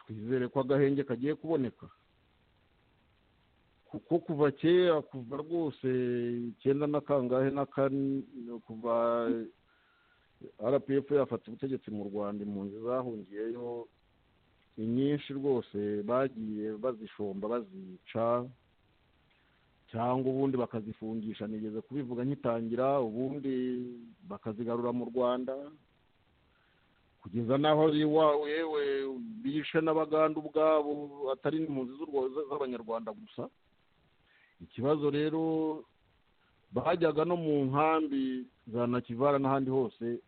twizere ko agahenge kagiye kuboneka kuko kuva kera kuva rwose icyenda na kangahe na kane kuva rpf yafata ubutegetsi mu rwanda impunzi zahungiyeyo ni nyinshi rwose bagiye bazishomba bazica cyangwa ubundi bakazifungisha nigeze kubivuga nkitangira ubundi bakazigarura mu rwanda kugeza n'aho wa yewe bishe n'abaganda ubwabo atari n'impunzi z'u Rwa- z- z'abanyarwanda gusa ikibazo rero bajyaga no mu nkambi za nakivara n'ahandi hose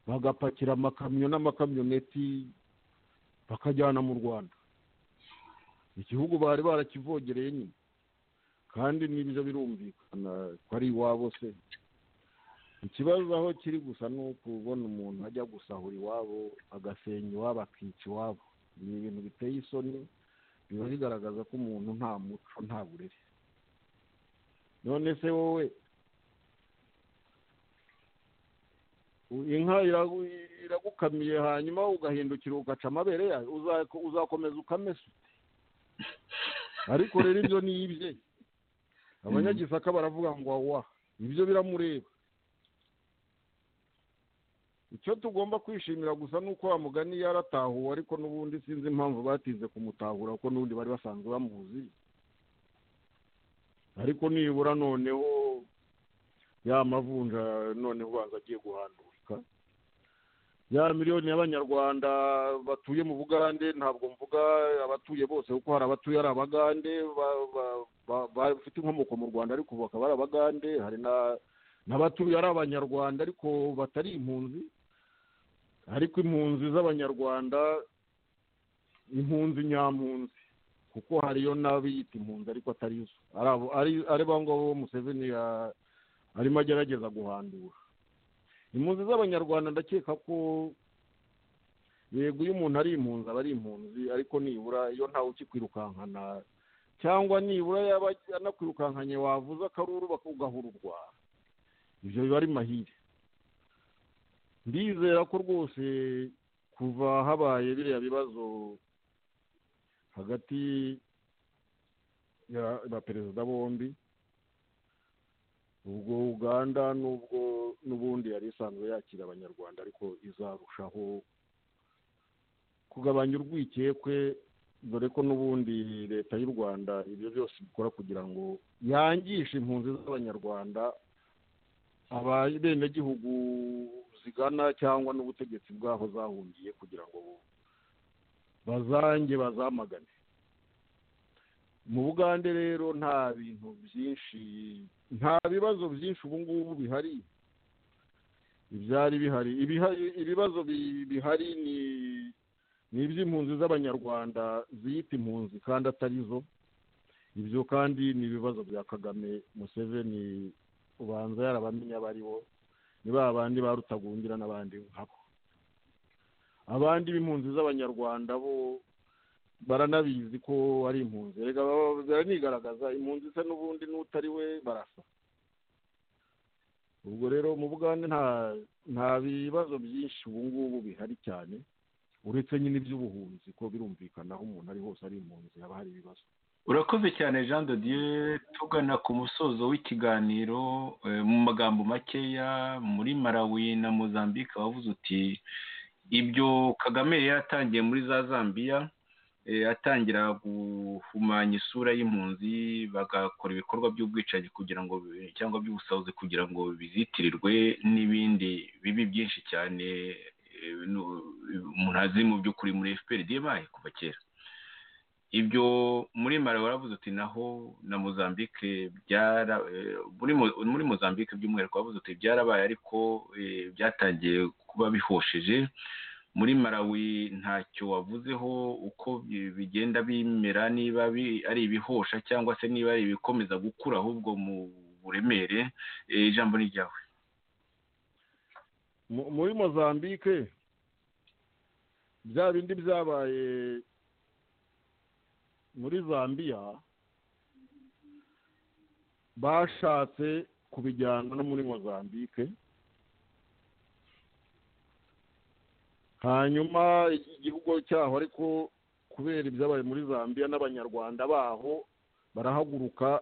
bagapakira amakamyo n'amakamyoneti bakajyana mu rwanda igihugu bari barakivogereye nyine kandi n'ibyo birumvikana ko ari iwabo se ikibazo aho kiri gusa ni ukubona umuntu ajya gusahura iwabo agasenya iwabo akica iwabo ni ibintu biteye isoni biba bigaragaza ko umuntu nta muco nta burere none se wowe u- inka iragu- iragukamiye hanyuma ugahindukira ugaca amabere yayo uza- uzakomeza ukamesa ute? ariko rero ibyo ni ibye abanyagisaka baravuga ngo awa ibyo biramureba icyo tugomba kwishimira gusa ni uko wa mugani yaratahuwe ariko n'ubundi sinzi impamvu batinze kumutahura kuko n'ubundi bari basanzwe bamuzi ariko nibura noneho ya mavunja noneho ubanza agiye guhandurika ya miliyoni y'abanyarwanda batuye mu bugande ntabwo mvuga abatuye bose kuko hari abatuye ari abagande ba- ba- ba- bafite inkomoko mu rwanda ariko ubu bakaba ari abagande hari na n'abatuye ari abanyarwanda ariko batari impunzi ariko impunzi z'abanyarwanda impunzi nyampunzi kuko hariyo n'abiyita impunzi ariko atari zo ari abo- ari- ari ba ngabo museveni ya- arimo agerageza guhandura impunzi z'abanyarwanda ndakeka ko yego iyo umuntu ari impunzi aba ari impunzi ariko nibura iyo ntawe ukikwirukankana cyangwa nibura yaba anakwirukankanye wavuza akaruru bakugahururwa ibyo biba ari mahire ndizera ko rwose kuva habaye biriya bibazo hagati ya- ya perezida bombi ubwo uganda n'ubwo n'ubundi yari isanzwe yakira abanyarwanda ariko izarushaho kugabanya urwikekwe dore ko n'ubundi leta y'u rwanda ibyo byose ikora kugira ngo yangishe impunzi z'abanyarwanda abenegihugu zigana cyangwa n'ubutegetsi bwaho zahungiye kugira ngo bazange bazamagane mu bugande rero nta bintu byinshi nta bibazo byinshi ubu ngubu bihari ibyari bihari ibihari ibibazo bi- bihari ni ni iby'impunzi z'abanyarwanda ziyita impunzi kandi atari zo ibyo kandi ni ibibazo bya kagame museveni ubanza yarabamenye abo ari bo ni ba bandi ba rutagungira n'abandi nkabo abandi b'impunzi z'abanyarwanda bo baranabizi ko ari impunzi reka baba- baranigaragaza impunzi se n'ubundi n'utari we barasa ubwo rero mu bugande nta nta bibazo byinshi ubu ngubu bihari cyane uretse nyine iby'ubuhunzi ko birumvikana aho umuntu ari hose ari impunzi haba hari ibibazo urakoze cyane jean de dieu tugana ku musozo w'ikiganiro eh, mu magambo makeya muri malawi na mozambique wavuze uti ibyo kagame yari yatangiye muri za zambia eh, atangira guhumanya isura y'impunzi bagakora ibikorwa by'ubwicanyi kugira ngo cyangwa by'ubusahuzi kugira ngo bizitirirwe n'ibindi bibi byinshi cyane eh, no- umuntu azi mu by'ukuri muri fpr diemaye kuva kera ibyo muri malawi waravuze uti naho na mozambique byara eh, muri Mo- muri mozambique by'umwihariko wavuze uti byarabaye ariko eh, byatangiye kuba bihosheje muri malawi ntacyo wavuzeho uko bi- bigenda bimera niba bi- ari ibihosha cyangwa se niba ari ibikomeza gukura ahubwo mu buremere Eh, ijambo ni ryawe Mu- muri mozambique bya bindi byabaye muri zambia bashatse kubijyana no muri mozambique hanyuma igihugu cyaho ariko kubera ibyabaye muri zambia n'abanyarwanda baho barahaguruka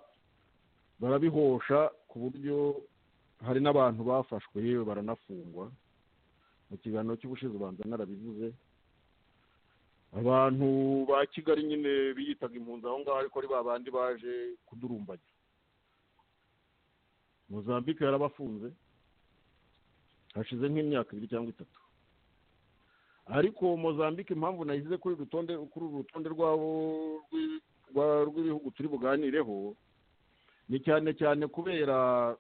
barabihosha ku buryo hari n'abantu bafashwe yewe baranafungwa mu kiganiro cy'ubushize ubanza narabivuze abantu ba kigali nyine biyitaga impunzi aho ngaho ariko ari ba bandi baje kudurumbagira mozambique yarabafunze hashize nk'imyaka ibiri cyangwa itatu ariko mozambique impamvu nayishyize kuri uru rutonde kuri uru rutonde rwabo rw'i- rwa- rw'ibihugu turi buganireho ni cyane cyane kubera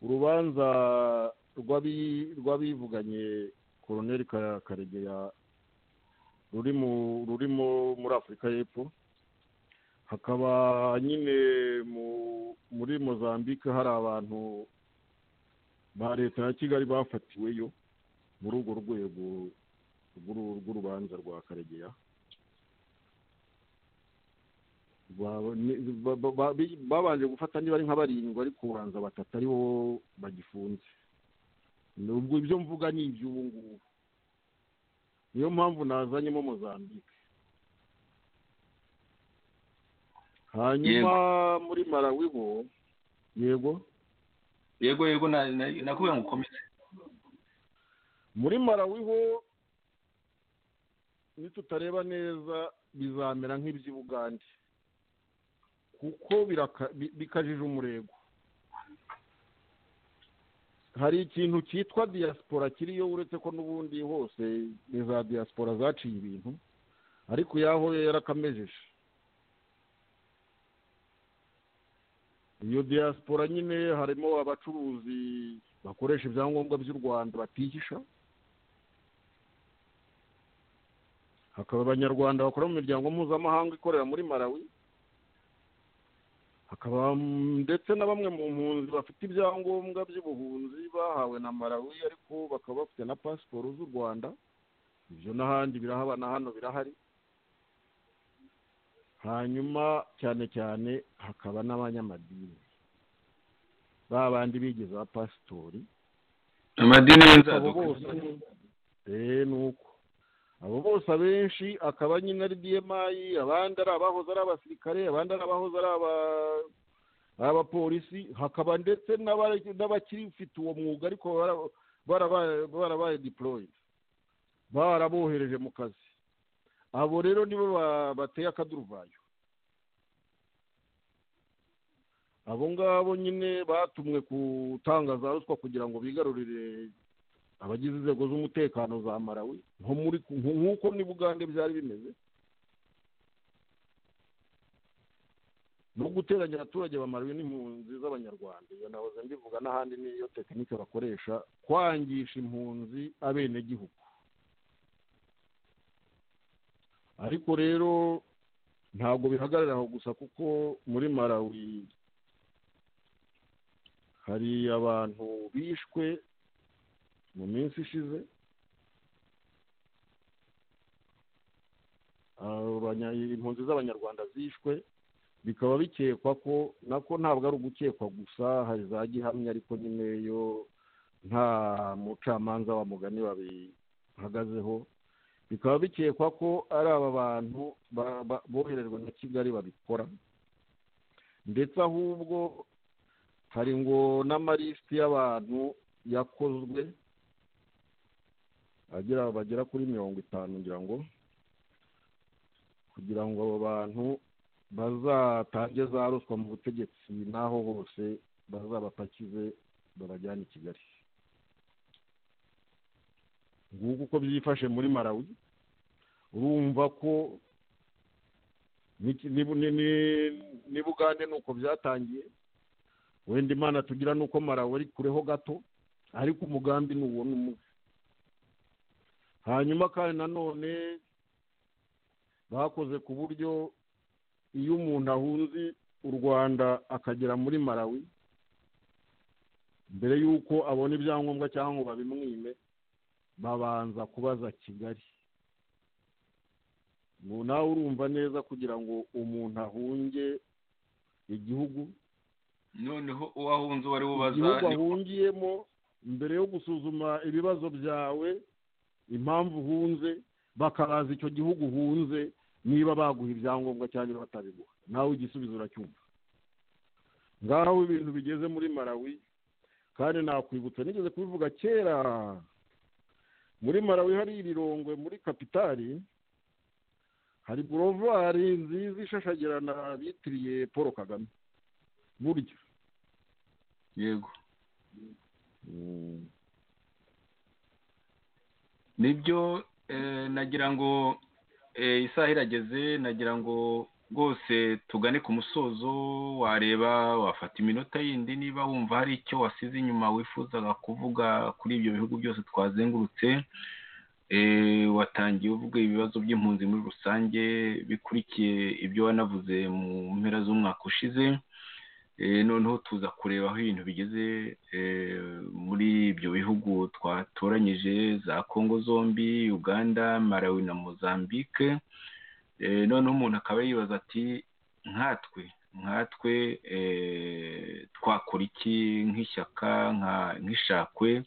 urubanza rw'abi- rw'abivuganye koroneli Ka- karegeya ruri mu rurimo muri afurika y'epfo hakaba nyine mu- muri mozambique hari abantu ba leta ya kigali bafatiweyo muri urwo rwego rw'uru- rw'urubanza rwa karegeya Ba- ni- ba- ba- ba- bi- babanje gufata niba ari nka barindwi ariko ubanza batatu aribo bagifunze nubwo ibyo mvuga ni iby'ubu ngubu niyo mpamvu nazanyemo mozambique hanyuma muri malawi bo yego yego yego na- na- nakubwira ngo ukomeze muri marawiho nitutareba neza bizamera nk'iby'i bugande kuko biraka- bi- bikajije umurego hari ikintu cyitwa diaspora kiriyo uretse ko n'ubundi hose ni za diaspora zaciye ibintu ariko yaho yarakamejeje iyo diaspora nyine harimo abacuruzi bakoresha ibyangombwa by'u rwanda batihisha hakaba abanyarwanda bakora mu miryango mpuzamahanga ikorera muri malawi hakaba mm, ndetse na bamwe mu mpunzi bafite ibyangombwa by'ubuhunzi bahawe na malawi ariko bakaba bafite na pasiporo z'u rwanda ibyo n'ahandi birahabana hano birahari hanyuma cyane cyane hakaba n'abanyamadini ba bandi bigize abapasitori amadini abo y'inzaduka bose eh nuko abo bose abenshi akaba nyine ari DMI abandi ari abahoze ari abasirikare abandi ari abahoze ari aba- ari abapolisi hakaba ndetse n'abari- n'abakirifite uwo mwuga ariko bara- barabaye barabaye deployed barabohereje mu kazi abo rero nibo ba- bateye akaduruvayo abo ngabo nyine batumwe gutangaza ruswa kugira ngo bigarurire abagize inzego z'umutekano za malawi nko muri nko- nk'uko ni bugande byari bimeze no guteranya abaturage ba malawi n'impunzi z'abanyarwanda iyo nahoze mbivuga n'ahandi niyo tekinike bakoresha kwangisha impunzi abenegihugu ariko rero ntabwo bihagarara aho gusa kuko muri malawi hari abantu bishwe mu minsi ishize Abanya- impunzi z'abanyarwanda zishwe bikaba bikekwa ko nako ntabwo ari ugukekwa gusa hari za gihamya ariko nyine yo nta mucamanza wa mugani babihagazeho bikaba bikekwa ko ari aba bantu ba- ba- boherejwe na kigali babikora ndetse ahubwo hari ngo n'amalisiti y'abantu yakozwe agera bagera kuri mirongo itanu ngira ngo kugira ngo abo bantu bazatange za ruswa mu butegetsi n'aho hose bazabapakize babajyane i kigali nguko uko byifashe muri malawi urumva ko n'iki- ni- ni- ni- ni bugande ni uko byatangiye wenda imana tugira ni uko malawi ari kureho gato ariko umugambi ni uwo ni umwe hanyuma kandi nanone bakoze ku buryo iyo umuntu ahunze u rwanda akagera muri malawi mbere y'uko abona ibyangombwa cyangwa ngo babimwime babanza kubaza kigali ngo nawe urumva neza kugira ngo umuntu ahunge igihugu noneho uwo ahunze uwo ari bubaza igihugu ni- ahungiyemo mbere yo gusuzuma ibibazo byawe impamvu uhunze bakabaza icyo gihugu uhunze niba baguha ibyangombwa cyangwa batabiguha nawe igisubizo uracyumva ngaho ibintu bigeze muri malawi kandi nakwibutsa nigeze kubivuga kera muri malawi hari ibirongwe muri kapitari hari burovare nziza ishashagirana bitiriye paul kagame burya yego nibyo eh, nagira ngo eh, isaha irageze nagira ngo rwose tugane ku musozo wareba wafata iminota yindi niba wumva hari icyo wasize inyuma wifuzaga kuvuga kuri ibyo bihugu byose twazengurutse Eh, watangiye uvuga ibibazo by'impunzi muri rusange bikurikiye ibyo wanavuze mu mpera z'umwaka ushize Eh, noneho tuza kureba aho ibintu bigeze eh, muri ibyo bihugu twatoranyije za kongo zombi uganda malawi na mozambique Eh, noneho umuntu akaba yibaza ati nkatwe nkatwe eh, twakora iki nk'ishyaka nka- nk'ishakwe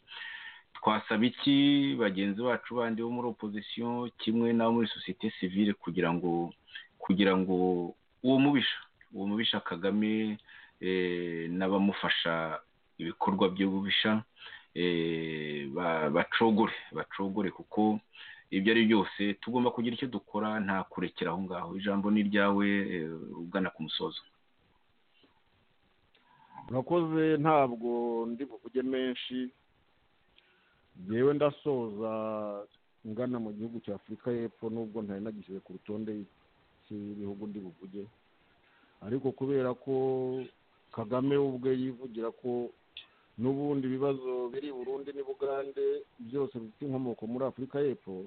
twasaba iki bagenzi bacu bandi bo muri opozisiyo kimwe n'abo muri sosiyete sivile kugira ngo kugira ngo uwo mubisha uwo mubisha kagame eh, n'abamufasha ibikorwa by'ububisha eh, ba- bacogore bacogore kuko ibyo ari byose tugomba kugira icyo dukora nta kurekera aho ngaho ijambo ni iryawe eh, ugana ku musozo murakoze ntabwo ndi buvuge menshi yewe ndasoza ngana mu gihugu cya afurika y'epfo nubwo ntari nagishyize ku rutonde cy'ibihugu ndi buvuge ariko kubera ko kagame ubwe yivugira ko n'ubundi ibibazo biri i burundi n'ubugande byose bifite inkomoko muri afurika y'epfo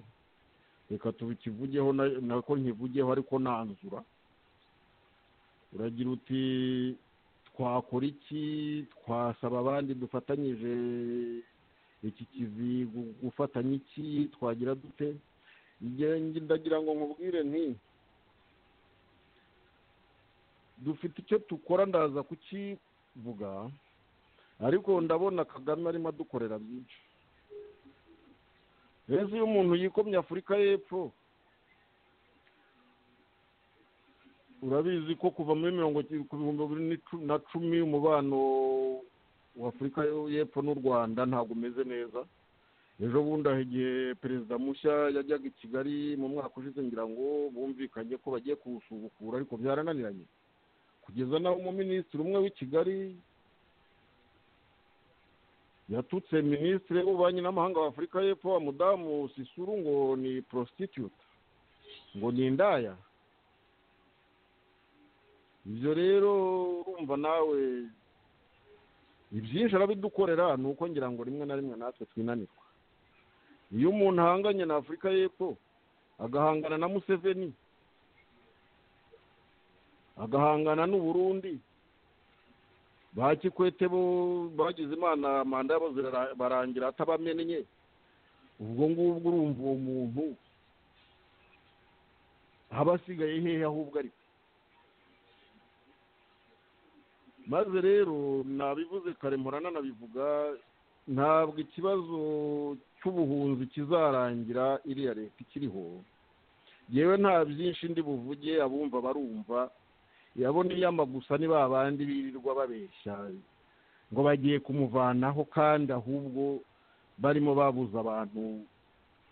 reka tubikivugeho na- nako nkivugeho ariko nanzura uragira uti twakora iki twasaba abandi dufatanyije iki kivi gu- gufatanya iki twagira dute Njye- njye ndagira ngo nkubwire nti dufite icyo dukora ndaza kukivuga ariko ndabona kagame arimo adukorera byinshi rero iyo umuntu yikomye afurika y'epfo urabizi ko kuva muri mirongo ki- ku bihumbi bibiri n'icu- na cumi umubano wa afurika y'epfo n'u rwanda ntabwo umeze neza ejo bundi aho igihe perezida mushya yajyaga i kigali mu mwaka ushize ngira ngo bumvikanye ko bagiye kuwusubukura ariko byarananiranye kugeza n'aho umuminisitiri umwe w'i kigali yatutse minisitiri w'ububanyi n'amahanga wa afurika y'epfo wa mudamu sisuru ngo ni prostitute ngo ni indaya ibyo rero urumva nawe ibyinshi arabidukorera ni uko ngira ngo rimwe na rimwe natwe twinanirwa iyo umuntu ahanganye na afurika y'epfo agahangana na museveni agahangana n'uburundi ba kikwete bo bagize imana manda yabo zirara- barangira atabamenye ubwo ngubwo urumva uwo muntu aba asigaye hehe ahubwo ari maze rero nabivuze kare mpora nanabivuga ntabwo ikibazo cy'ubuhunzi kizarangira iriya leta ikiriho yewe nta byinshi ndi buvuge abumva barumva yabona iyama gusa ni ba bandi birirwa babeshya ngo bagiye kumuvanaho kandi ahubwo barimo babuza abantu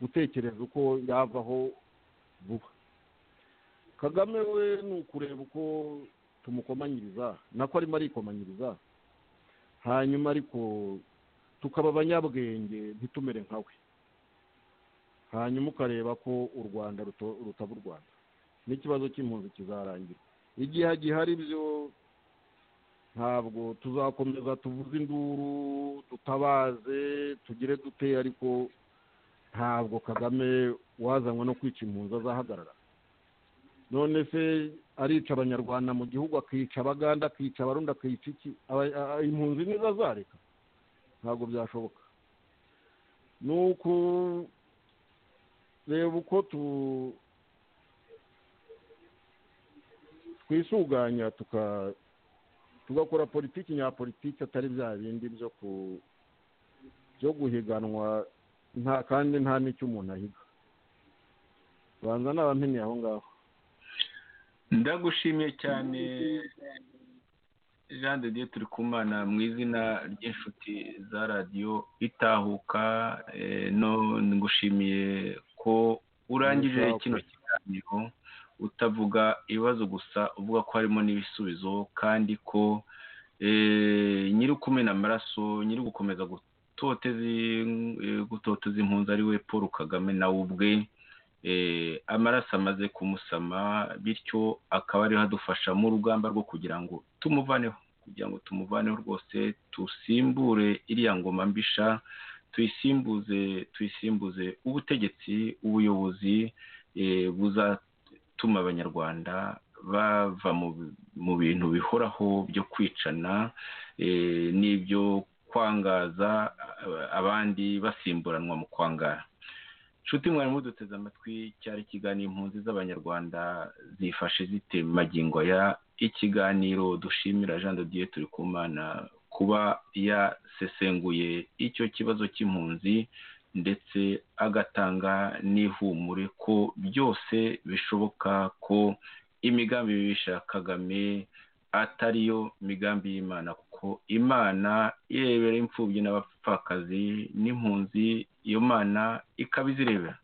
gutekereza uko yavaho vuba kagame we ni ukureba uko tumukomanyiriza nako arimo arikomanyiriza hanyuma ariko tukaba abanyabwenge ntitumere nka we hanyuma ukareba ko u rwanda ruto- rutaba u rwanda n'ikibazo cy'impunzi kizarangira igihe gihari byo ntabwo tuzakomeza tuvuze induru dutabaze tugire dute ariko ntabwo kagame wazanywe no kwica impunzi azahagarara none se arica abanyarwanda mu gihugu akica abaganda akica abarundi akica iki Aba- a- a- impunzi nizo azareka ntabwo byashoboka ni uku reba uko tu twisuganya tuka tugakora politiki nyapolitiki atari bya bindi byo ku byo guhiganwa nta kandi nta n'icyo umuntu ahiga banza n'abamenye aho ngaho ndagushimiye cyane jean de dieu turi kumana mu izina ry'inshuti za radiyo itahuka eh, no ngushimiye ko urangije Itahuka. kino kiganiro utavuga ibibazo gusa uvuga ko harimo n'ibisubizo kandi ko eh, nyiri ukumena amaraso nyiri gukomeza gutoteza in- eh, gutoteza impunzi ari we paul kagame nawe ubwe eh, amaraso amaze kumusama bityo akaba ariho adufasha mu rugamba rwo kugira ngo tumuvaneho kugira ngo tumuvaneho rwose dusimbure iriya ngoma mbisha tuyisimbuze tuyisimbuze ubutegetsi ubuyobozi eh, buzatuma abanyarwanda bava mu bi- mu bintu bihoraho byo kwicana eh, n'ibyo kwangaza eh, abandi basimburanwa mu kwangara nshuti mwari muduteze amatwi cyari ikiganiro impunzi z'abanyarwanda zifashe zite mu magingo ya ikiganiro dushimira jean de dieu turikumana kuba yasesenguye icyo kibazo cy'impunzi ndetse agatanga n'ihumure ko byose bishoboka ko imigambi bibisha kagame atari yo migambi y'imana kuko yuko imana irebera imfubyi n'abapfakazi n'impunzi iyo mana ikaba izirebera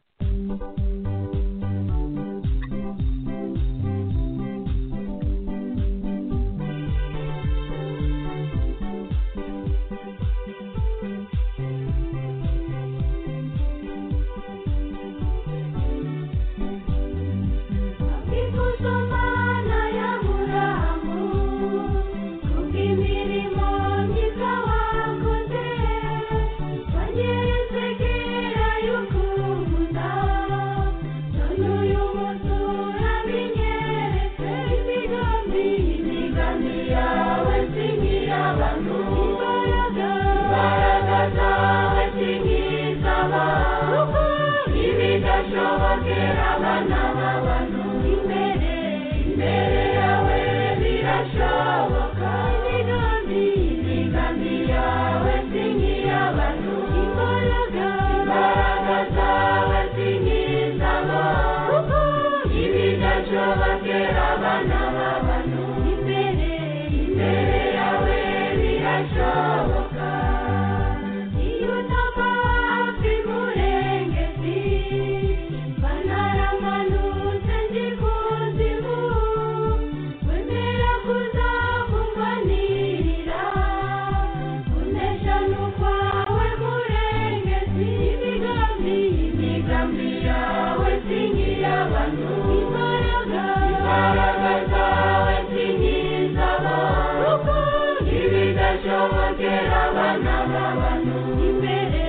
Ikuzo Mana y'aburahamu kubw'imirimo myiza wakoze wanyeretse kera y'ukunda none uyu munsi urabinyeretse imigambi imigambi yawe si nk'iy'abantu imbaraga imbaraga zawe si nk'iz'abantu ibidashobokera abana b'abantu imbere imbere yawe birashoboka imigambi imigambi yawe si nk'iy'abantu imbaraga imbaraga zawe si nk'izabo kuko ibidashobokera abana b'abantu imbere imbere yawe birashoboka iyo utapfa imurengezi banaramanutse ndi kuzimu wemera kuzakumbanirira unesha n'ukwawe murengezi imigambi imigambi yawe si nk'iy'abantu imbaraga imbaraga zawe si nk'izabo kuko ibidashobokera abana b'abantu imbere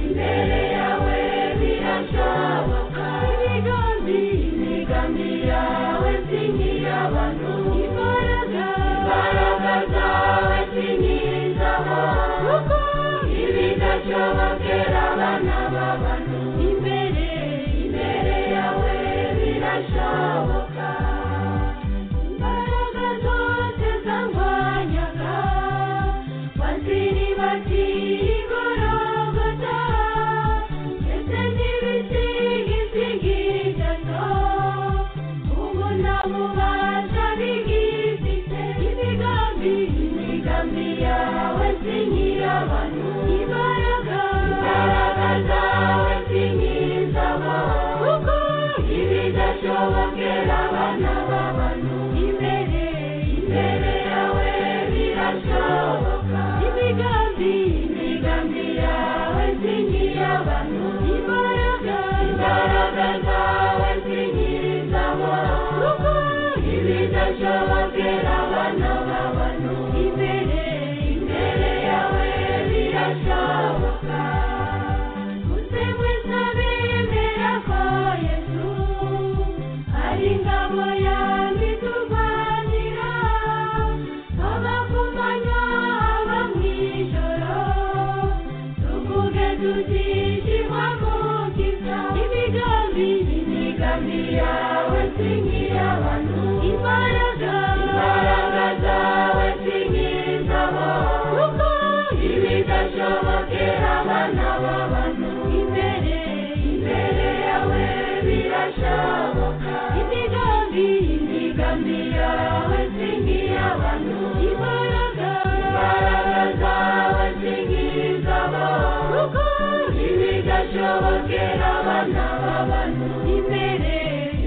imbere yawe birashoboka imigambi imigambi yawe si nk'iy'abantu imbaraga imbaraga zawe si nk'izabo kuko ibidashobokera abana b'abantu imbere imbere yawe birashoboka imbaraga zose zangwanyaga baziribati igorogota ndetse n'ibisingisingigato ubu nta bubasha bigifite imigambi imigambi yawe si nk'iy'abantu imbaraga imbaraga zawe si nk'izabo kuko ibidashobokera abana b'abantu imbere imbere yawe birashoboka imigambi imigambi yawe si nk'iy'abantu imbaraga imbaraga zawe si nk'izabo kuko ibidashobokera abana b'abantu imbere imbere yawe birashoboka muze mwese bemera ko yesu ari ingabo yanjye turwanira abakumanya aba mu ijoro tuvuge tutishimwa kukiza imigambi imigambi yawe si nk'iy'abantu imbaraga imbaraga zawe si nk'izabo kuko ibidashobokera abana b'abantu imbere imbere yawe birashoboka imigambi imigambi yawe si nk'iy'abantu imbaraga imbaraga zawe si nk'izabo kuko ibidashobokera abana b'abantu imbere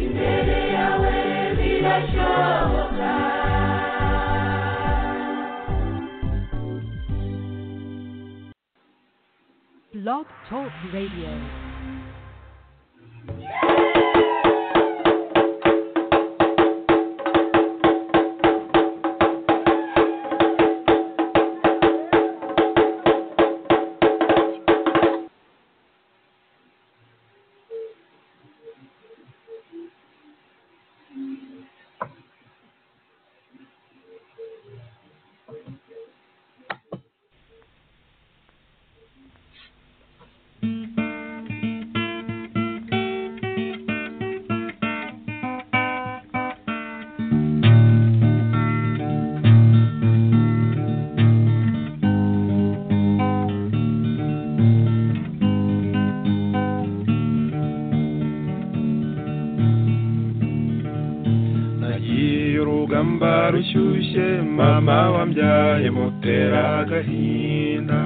imbere yawe birashoboka Blog Talk Radio. rugamba rushyushye mama wambyaye mutera agahinda